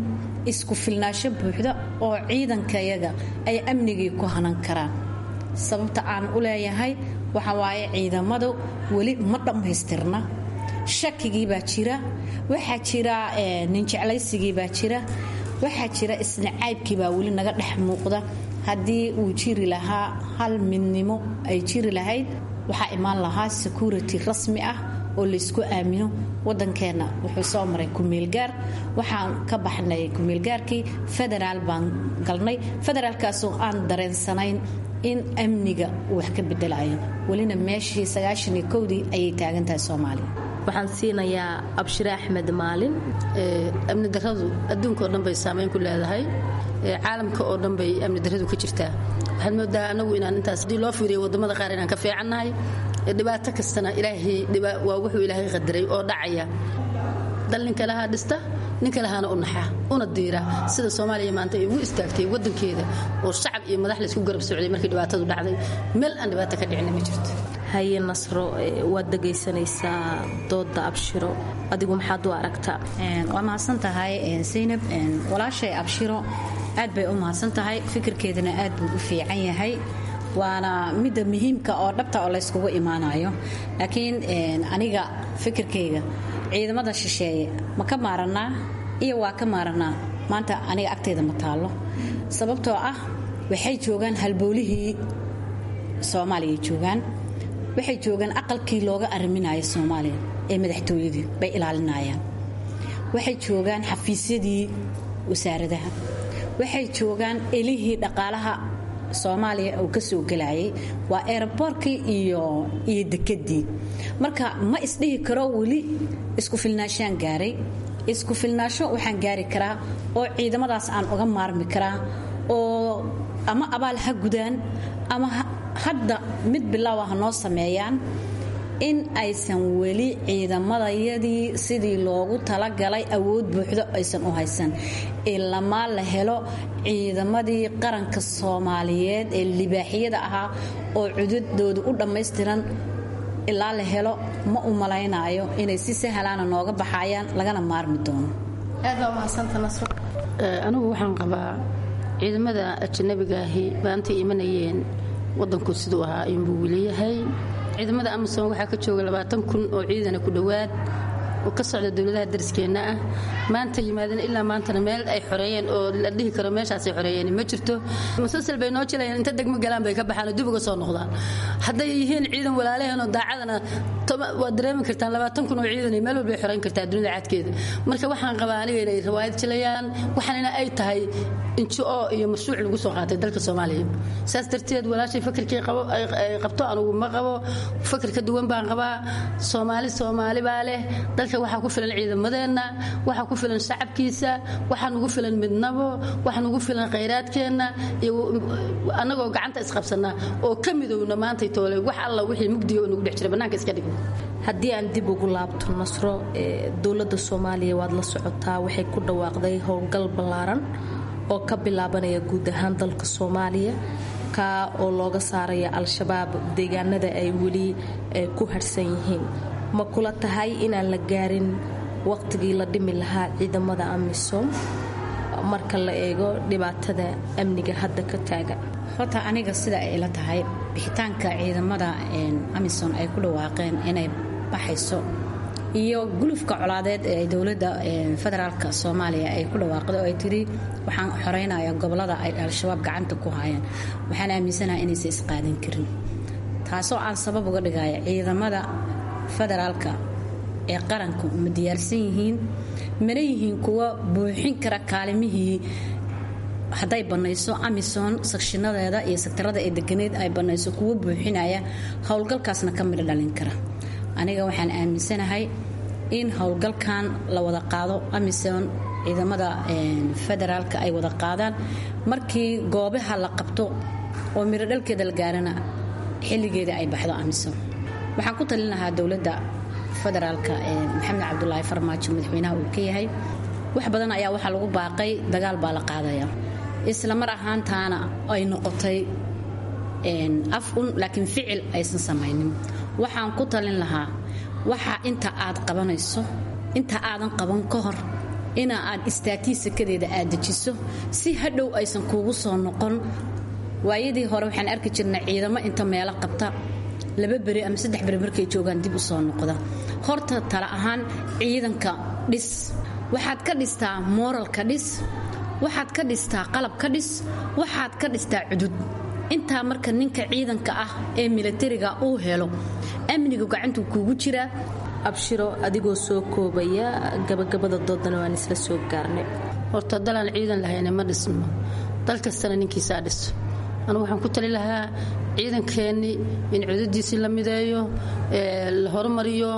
isku filnaasho buuxda oo ciidankayaga ay amnigii ku hanan karaan sababta aan u leeyahay waxa waaye ciidamadu weli ma dhammaystirna shakigii baa jira waxaa jira ninjeclaysigii baa jira waxaa jira isnacaybkii baa weli naga dhex muuqda haddii uu jiri lahaa hal midnimo ay jiri lahayd waxaa imaan lahaa security rasmi ah oo laysku aamino wadankeenna wuxuu soo maray kumeelgaar waxaan ka baxnay kumeelgaarkii federaal baan galnay federaalkaasoo aan dareensanayn in amniga uu wax ka bedelayo welina meeshii sagaashaniyo kowdii ayay taagan tahay soomaaliya waxaan siinayaa abshire axmed maalin amni daradu adduunka oo dhan bay saamayn ku leedahay caalamka oo dhan bay amni daradu ka jirtaa waxaad moodaa anagu inaan intaas haddii loo fiiriyo wadamada qaar inaan ka fiicannahay dhibaato kastana ilaahay waa wuxuu ilaahay qadaray oo dhacaya dal ninka lahaa dhista ninka lahaana u naxa una diira sida soomaaliya maanta ay ugu istaagtay wadankeeda oo shacab iyo madax laysku garab socday markii dhibaatadu dhacday meel aan dhibaato ka dhicina ma jirto haye nasro waad dhegaysanaysaa dooda abshiro adigu maxaad u aragtaa waa mahadsan tahay saynab walaashay abshiro aad bay u mahadsan tahay fikirkeedana aad buu u fiican yahay waana midda muhiimka oo dhabta oo layskugu imaanayo laakiin aniga fikirkayga ciidamada shisheeye ma ka maaranaa iyo waa ka maaranaa maanta aniga agtayda ma taallo sababtoo ah waxay joogaan halboolihii soomaaliya joogaan waxay joogaan aqalkii looga ariminaya soomaaliya ee madaxtooyadii bay ilaalinayaan waxay joogaan xafiisyadii wasaaradaha waxay joogaan elihii dhaqaalaha soomaaliya uu ka soo gelayay waa eeraboorkii iyo iyo dekedii marka ma isdhihi karo weli isku filnaashaan gaaray isku filnaasho waxaan gaari karaa oo ciidamadaas aan uga maarmi karaa oo ama abaal ha gudaan ama hadda mid bilaawa ha noo sameeyaan in aysan weli ciidamadayadii sidii loogu talagalay awood buuxdo aysan u haysan ilamaa la helo ciidamadii qaranka soomaaliyeed ee libaaxiyada ahaa oo cududooda u dhammaystiran ilaa la helo ma u malaynaayo inay si sahlaana nooga baxayaan lagana maarmi doono aad baa umahadsanta nasro anigu waxaan qabaa ciidamada ajnabigaahi baantay imanayeen wadanku siduu ahaa ayuunbuu weliyahay ciidamada amasom waxaa ka jooga labaatan kun oo ciidana ku dhowaad oo ka socda dowladaha dariskeenna ah maanta yimaadeen ilaa maantana meel ay xoreeyeen oo la dhihi karo meeshaasay xoreeyeen ma jirto musalsal bay noo jilayaan inta degmo galaan bay ka baxaan oo dib uga soo noqdaan hadday yihiin ciidan walaalaheen oo daacadana waad dareemi kartaan labaatan kun oo ciidan meel walbay xoreyn kartaa dunida cadkeeda marka waxaan qabaa aniga inay riwaayad jilayaan waxaanina ay tahay injo iyo mashruuc lagu soo qaatay dalka soomaaliya saas darteed walaashay fakarkii ay qabto anugu ma qabo fakar ka duwan baan qabaa soomaali soomaali baa leh dalka waxaa ku filan ciidamadeenna waxaa ku filan shacabkiisa waxaa nugu filan midnabo waxaa nugu filan khayraadkeenna iyo annagoo gacanta isqabsanaa oo ka midowna maantay toole wax alla wixii mugdiga oo nugu dhex jira bannaanka iska dhigno haddii aan dib ugu laabto nasro dowladda soomaaliya waad la socotaa waxay ku dhawaaqday howlgal ballaaran oo ka bilaabanaya guud ahaan dalka soomaaliya kaa oo looga saaraya al-shabaab deegaanada ay weli ku harhsan yihiin ma kula tahay inaan la gaarin waqtigii la dhimi lahaa ciidamada amisom marka la eego dhibaatada amniga hadda ka taagan horta aniga sida ay ila tahay bixitaanka ciidamada amisom ay ku dhawaaqeen inay baxayso iyo gulufka colaadeed ee dowladda federaalka soomaaliya ay ku dhawaaqday oo ay tiri waxaan xoreynaya gobolada ay al-shabaab gacanta ku hayaan waxaan aaminsanaha inaysan isqaadan karin taasoo aan sabab uga dhigaya ciidamada federaalka ee qaranku ma diyaarsan yihiin mana yihiin kuwa buuxin kara kaalimihii hadday bannayso amison sakshinadeeda iyo sektarada ee deganeed ay bannayso kuwa buuxinaya howlgalkaasna ka midho dhalin kara aniga waxaan aaminsanahay in howlgalkan la wada qaado amison ciidamada federaalka ay wada qaadaan markii goobaha la qabto oo midho dhalkeeda la gaarana xilligeeda ay baxdo amison waxaan ku talin lahaa dowladda federaalka maxamed cabdulaahi farmaajo madaxweynaha uu ka yahay wax badan ayaa waxaa lagu baaqay dagaal baa la qaadaya isla mar ahaantaana ay noqotay af un laakiin ficil aysan samaynin waxaan ku talin lahaa waxa inta aad qabanayso inta aadan qaban ka hor ina aad istaagtii sakadeeda aad dejiso si hadhow aysan kuugu soo noqon waayadii hore waxaan arki jirnay ciidamo inta meelo qabta laba beri ama saddex beri markay joogaan dib u soo noqda horta tala ahaan ciidanka dhis waxaad ka dhistaa mooralka dhis waxaad ka dhistaa qalab ka dhis waxaad ka dhistaa cudud intaa marka ninka ciidanka ah ee milatariga uu helo amnigu gacantuu kuugu jiraa abshiro adigoo soo koobaya gabagabada doodana waan isla soo gaarnay horta dalaan ciidan lahayna ma dhisno dal kastana ninkiisaa dhiso anugu waxaan ku tali lahaa ciidankeennii in cudadiisii la mideeyo la horumariyo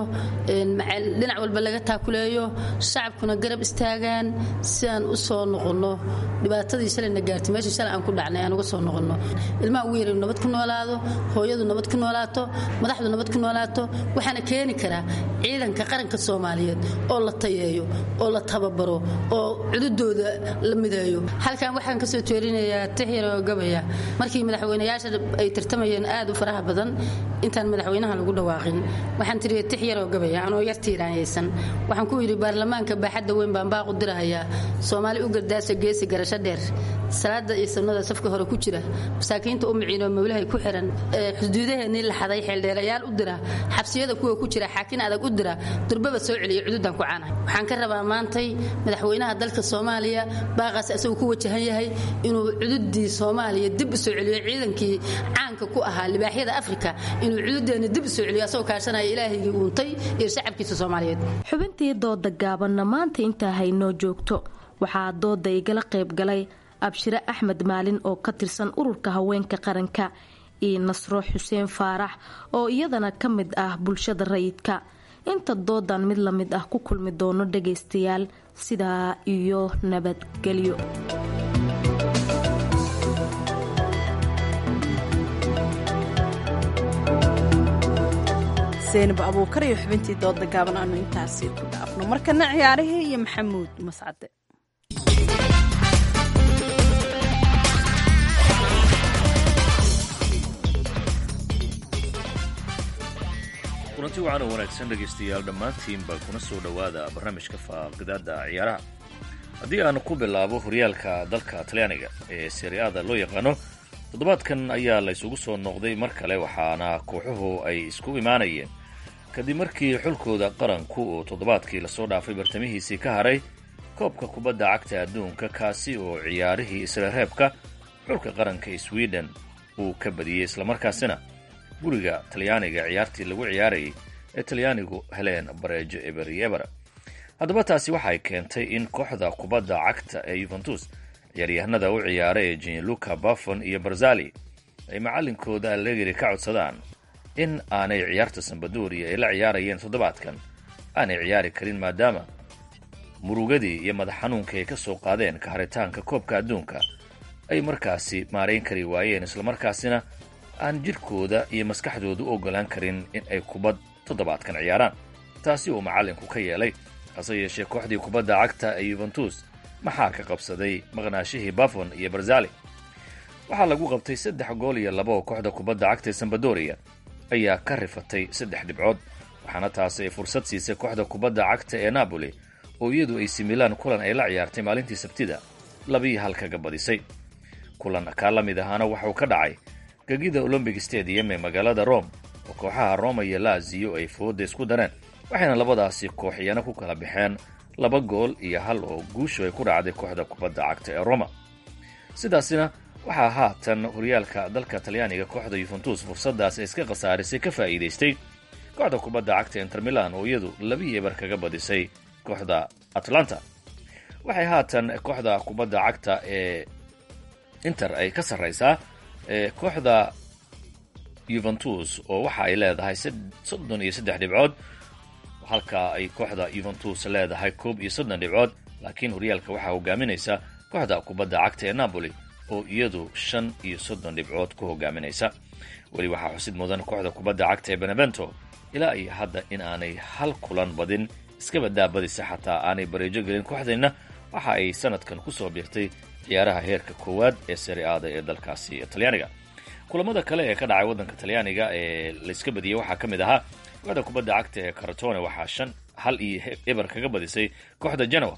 dhinac walba laga taakuleeyo shacabkuna garab istaagaan si aan u soo noqonno dhibaatadii shalayna gaartay meeshii shalay aan ku dhacnay aan uga soo noqonno ilmaha ugu yar nabad ku noolaado hooyadu nabad ku noolaato madaxdu nabad ku noolaato waxaana keeni karaa ciidanka qaranka soomaaliyeed oo la tayeeyo oo la tababaro oo cududooda la mideeyo halkan waxaan kasoo jeerinayaa tixyaroo gabaya markii madaxweynayaasha ay tartamayeen aad u faraha badan intaan madaxweynaha lagu dhawaaqin waxaan tiri tix yaroo gabaya anoo yar tiiraanyaysan waxaan ku yidhi baarlamaanka baaxadda weyn baan baaqu dirahayaa soomaali u gardaasa geesi garasho dheer salaada iyo sunnada safka hore ku jira masaakiinta u miciinoo mawlahay ku xiran xuduudaheennii la xaday xeeldheerayaal u dira xabsiyada kuwa ku jira xaakin adag u dira durbaba soo celiya cududaan ku caanahay waxaan ka rabaa maantay madaxweynaha dalka soomaaliya baaqaas isagu ku wajahan yahay inuu cududii soomaaliya dib u soo celiyo ciidankii caanka ku ahaa libaaxyada afrika inuu cududeenna dib u soo celiyo asagoo kaashanaya ilaahigii uuntay iyo shacabkiisa soomaaliyeed xubintii dooda gaabanna maanta intaa haynoo joogto waxaa dooda igala qayb galay abshire axmed maalin oo ka tirsan ururka haweenka qaranka iyo nasro xuseen faarax oo iyadana ka mid ah bulshada rayidka inta doodan mid la mid ah ku kulmi doono dhagaystayaal sidaa iyo nabadgelyo seenab abuukar iyo xubintii dooda gaaban aanu intaasi ku dhaafno markana ciyaarihii iyo maxamuud mascade kulanti wacan oo wanaagsan dhegaystayaal dhammaantiinba kuna soo dhowaada barnaamijka faaqidada ciyaaraha haddii aan ku bilaabo horyaalka dalka talyaaniga ee seriada loo yaqaano toddobaadkan ayaa la ysugu soo noqday mar kale waxaana kooxuhu ay isku imaanayeen kadib markii xulkooda qaranku uu toddobaadkii lasoo dhaafay bartamihiisii ka haray koobka kubadda cagta adduunka kaasi oo ciyaarihii isla reebka xulka qaranka sweden uu ka badiyey islamarkaasina guriga talyaaniga ciyaartii lagu ciyaarayay ee talyaanigu heleen bareejo eber iyo eber haddaba taasi waxay keentay in kooxda kubadda cagta ee yuventus ciyaaryahanada u ciyaara ee jinluka buffon iyo barzali ay macallinkooda allegri ka codsadaan in aanay ciyaarta sambadoria ay la ciyaarayeen toddobaadkan aanay ciyaari karin maadaama murugadii iyo madax xanuunka ay ka soo qaadeen ka haritaanka koobka adduunka ay markaasi maarayn kari waayeen islamarkaasina aan jidhkooda iyo maskaxdooda u oggolaan karin in ay kubad toddobaadkan ciyaaraan taasi uu macallinku ka yeelay hase yeeshee kooxdii kubadda cagta ee yuventus maxaa ka qabsaday maqnaashihii buffon iyo barzali waxaa lagu qabtay saddex gool iyo laba oo kooxda kubadda cagta ee sambadoria ayaa ka rifatay saddex dhibcood waxaana taasi ay fursad siisay kooxda kubadda cagta ee napoli oo iyadu ay similaan kulan ay la ciyaartay maalintii sabtida labiyo hal kaga badisay kulan kaa la mid ahaana waxauu ka dhacay gegida olombic stadium ee magaalada rome oo kooxaha roma iyo laziyo ay fooda isku dareen waxayna labadaasi kooxiyana ku kala baxeen laba gool iyo hal oo guushu ay ku raacday kooxda kubadda cagta ee roma sidaasina waxaa haatan horyaalka dalka talyaaniga kooxda yuventus fursadaas ay iska khasaarisay ka faa'iidaystay kooxda kubadda cagta inter milan oo iyadu labiyo eber kaga badisay kooxda atlanta waxay haatan kooxda kubadda cagta ee inter ay ka sarraysaa kooxda yuventus oo waxa ay leedahay soddon iyo saddex dhibcood halka ay kooxda yuventus leedahay koob iyo soddon dhibcood laakiin horyaalka waxaa hogaaminaysa kooxda kubadda cagta ee napoli oo iyadu shan iyo soddon dhibcood ku hogaaminaysa weli waxaa xusid mudan kooxda kubadda cagta ee benevento ilaa iyo hadda in aanay hal kulan badin iskaba daabadisa xataa aanay bareejo gelin kooxdeenna waxa ay sanadkan ku soo biirtay ciyaaraha heerka koowaad ee seriaada ee dalkaasi talyaaniga kulamada kale ee ka dhacay waddanka talyaaniga ee layska badiyey waxaa ka mid ahaa kooxda kubadda cagta ee karatone waxaa shan hal iyo eber kaga badisay kooxda genoa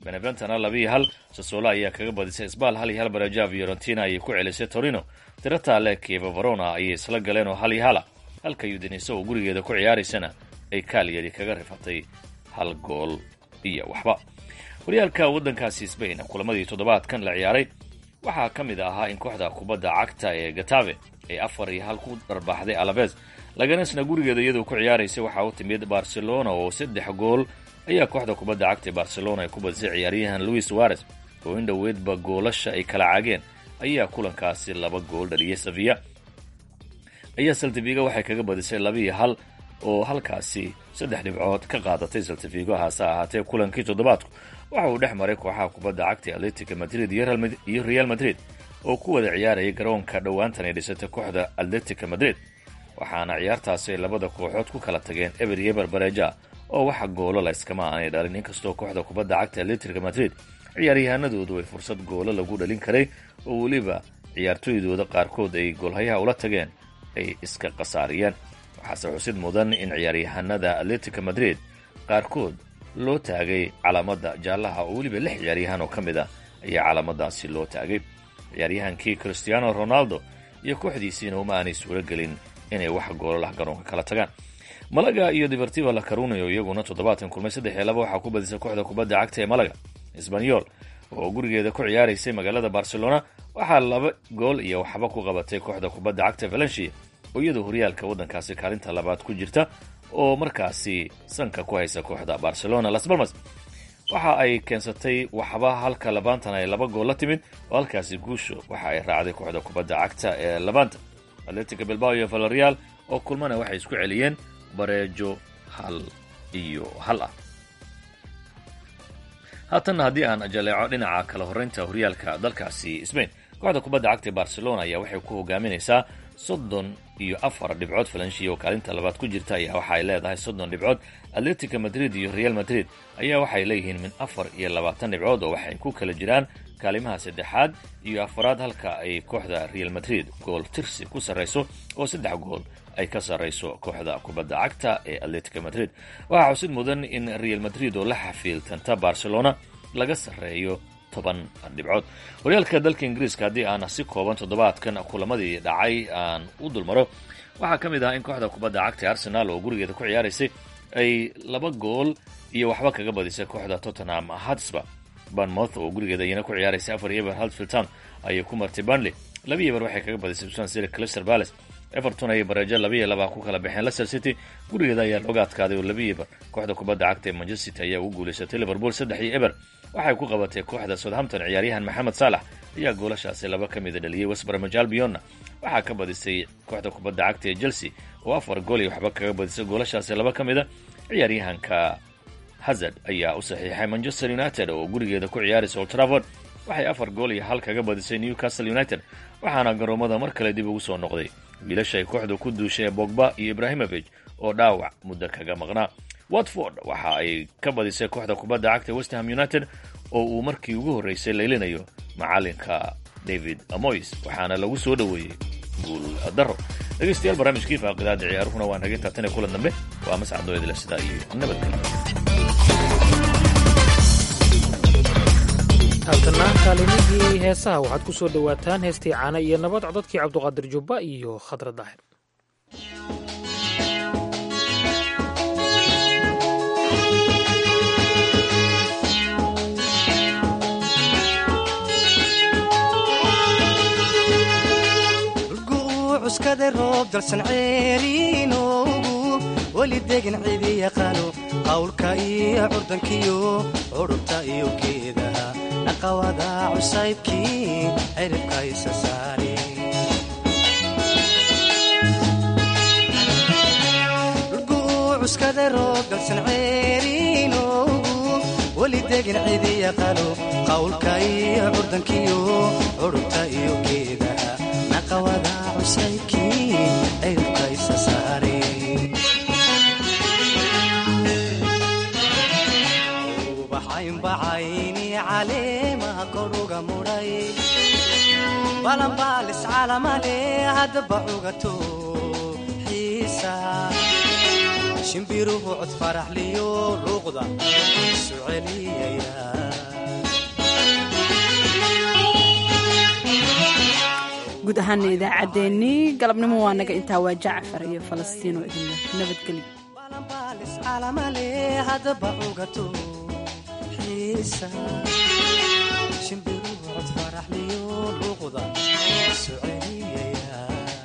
beneventana labiiyo hal sasoola ayaa kaga badisay sbal hal iyo hal baraja fiorentina ayay ku celisay torino tirataale kieva verona ayay isla galeen oo hal iyo hala halka udinese oo gurigeeda ku ciyaaraysana ay kaalyari kaga rifatay hal gool iyo waxba horyaalka waddankaasi sbain kulamadii toddobaadkan la ciyaaray waxaa ka mid ahaa in kooxda kubadda cagta ee gatave ay afar iyo hal ku dharbaaxday alaves laganesna gurigeeda iyadoo ku ciyaaraysay waxaa u timid barcelona oo saddex gool ayaa kooxda kubadda cagta ee barcelona ay ku badisay ciyaaryahan louis suarez oo in dhoweedba goolasha ay kala caageen ayaa kulankaasi laba gool dhaliyay saviya ayaa saltifigo waxay kaga badisay labiiyo hal oo halkaasi saddex dhibcood ka qaadatay saltifigo hase ahaatee kulankii toddobaadku waxa uu dhex maray kooxaha kubadda cagta atletica madrid iyo real madrid oo ku wada ciyaarayay garoonka dhowaantan ay dhisatay kooxda atletica madrid waxaana ciyaartaasi ay labada kooxood ku kala tageen eber iyo eber bareja oo waxa goolo layskama aanay dhalin inkastoo kooxda kubadda cagta atletica madrid ciyaaryahanadoodu ay fursad goolo lagu dhalin karay oo weliba ciyaartooydooda qaarkood ay goolhayaha ula tageen ay iska khasaariyeen waxaase xusid mudan in ciyaaryahanada atletica madrid qaarkood loo taagay calaamada jaallaha oo weliba lix ciyaaryahan oo ka mid a ayaa calaamadaasi loo taagay ciyaaryahankii cristiano ronaldo iyo kooxdiisiina uma aanay suuro gelin inay wax goolalah garoonka kala tagaan malaga iyo deportiva la carunayo iyaguna toddobaatan kulmay saddex iyo laba waxaa ku badisay kooxda kubadda cagta ee malaga sbanyol oo gurigeeda ku ciyaaraysay magaalada barcelona waxaa laba gool iyo waxba ku qabatay kooxda kubadda cagta valencia oo iyadoo horyaalka waddankaasi kaalinta labaad ku jirta oo markaasi sanka ku haysa kooxda barcelona las balmas waxa ay keensatay waxba halka labaantan ay laba gool la timid oo halkaasi guusho waxa ay raacday kooxda kubadda cagta ee labaanta atletica bilbao iyo valerial oo kulmana waxay isku celiyeen bareejo hal iyo hal ah haatanna haddii aan jaleeco dhinaca kala horraynta horyaalka dalkaasi sbain kooxda kubadda cagta ee barcelona ayaa waxay ku hogaaminaysaa soddon iyo afar dhibcood falanshi oo kaalinta labaad ku jirta ayaa waxa ay leedahay soddon dhibcood atletica madrid iyo real madrid ayaa waxay leeyihiin min afar iyo labaatan dhibcood oo waxay ku kala jiraan kaalimaha saddexaad iyo afaraad halka ay kooxda real madrid gool tirsi ku sarrayso oo saddex gool ay ka sarrayso kooxda kubadda cagta ee atletica madrid waxaa xusid mudan in real madrid oo la xafiiltanta barcelona laga sarreeyo toban dhibcood horyaalka dalka ingiriiska haddii aan si kooban toddobaadkan kulamadii dhacay aan u dulmaro waxaa ka mid ah in kooxda kubadda cagta ee arsenal oo gurigeeda ku ciyaaraysay ay laba gool iyo waxba kaga badisay kooxda tottenham hatsba banmouth oo gurigeeda iyana ku ciyaaraysay afar iyo eber haltfield town ayay ku martay burnley laba iyo eber waxay kaga badisay susan city cluster palace everton ayay bareejo labiiyo laba ku kala baxeen leicester city gurigeeda ayaa looga adkaaday oo labiiyo eber kooxda kubadda cagta ee manchester city ayaa ugu guulaysatay liverpool saddex iyo eber waxay ku qabatay kooxda southampton ciyaaryahan maxamed saalax ayaa goolashaasi laba ka mida dhaliyey westbromwich albionna waxaa ka badisay kooxda kubadda cagta ee chelsea oo afar gool iyo waxba kaga badisay goolashaasi laba ka mida ciyaaryahanka hazard ayaa u saxiixay manchester united oo gurigeeda ku ciyaaraysa old trafford waxay afar gool iyo hal kaga badisay newcastle united waxaana garoomada mar kale dib ugu soo noqday wiilashay kooxda ku duushay bogba iyo ibrahimovic oo dhaawac muddo kaga maqnaa watford waxa ay ka badisay kooxda kubadda cagta westham united oo uu markii ugu horreysay leylinayo macalinka david moys waxaana lagu soo dhoweeyey guul daro dhegeystayaal barnaamijkii faaqidaada ciyaaruhuna waa naga taabtane kulan dambe waa mascadooyadle sidaa iyo nabadgelyo halkana kaalimihii heesaha waxaad ku soo dhowaataan heestii caana iyo nabad codadkii cabduqaadir jubba iyo khadra daahir cuskada roob dalsan ceeriinoogu weli degan cidi yaqaano qawlka iyo curdankiyo curubta iyo geedaha dhaqawada cusaybkii ciribka isa saari cuskada roob dalsan ceeriinoogu weli degan cidi yaqaano qawlka iyo curdankiyo curubta iyo geedaha dhaqawada cusaybkii ciribka isa saari bacaynbacayni caleemaha koruga mudhay balanbaalis calamale haddaba cugato xiisa shimbiruhu cod faraxliyo luuqda isu celiyaya guud ahaana idaacaddeenii galabnimo waa naga intaa waa jacfar iyo falastiin oo idinle nabadgelyo calamale haddaba cugato xiisa shimbiru cod faraxliyo luuqda soceliyaya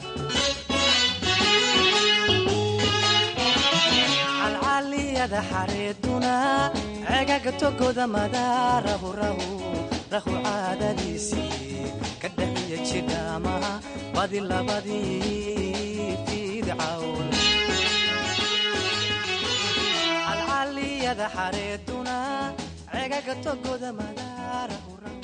calcaliyada xareeduna cegaga togoda madaarahu rahu rahu caadadiisii ka dhaxiya jidhaamaha badi labadii fidcawn calcaliyada xareeduna cegaga togoda madaarahu rahu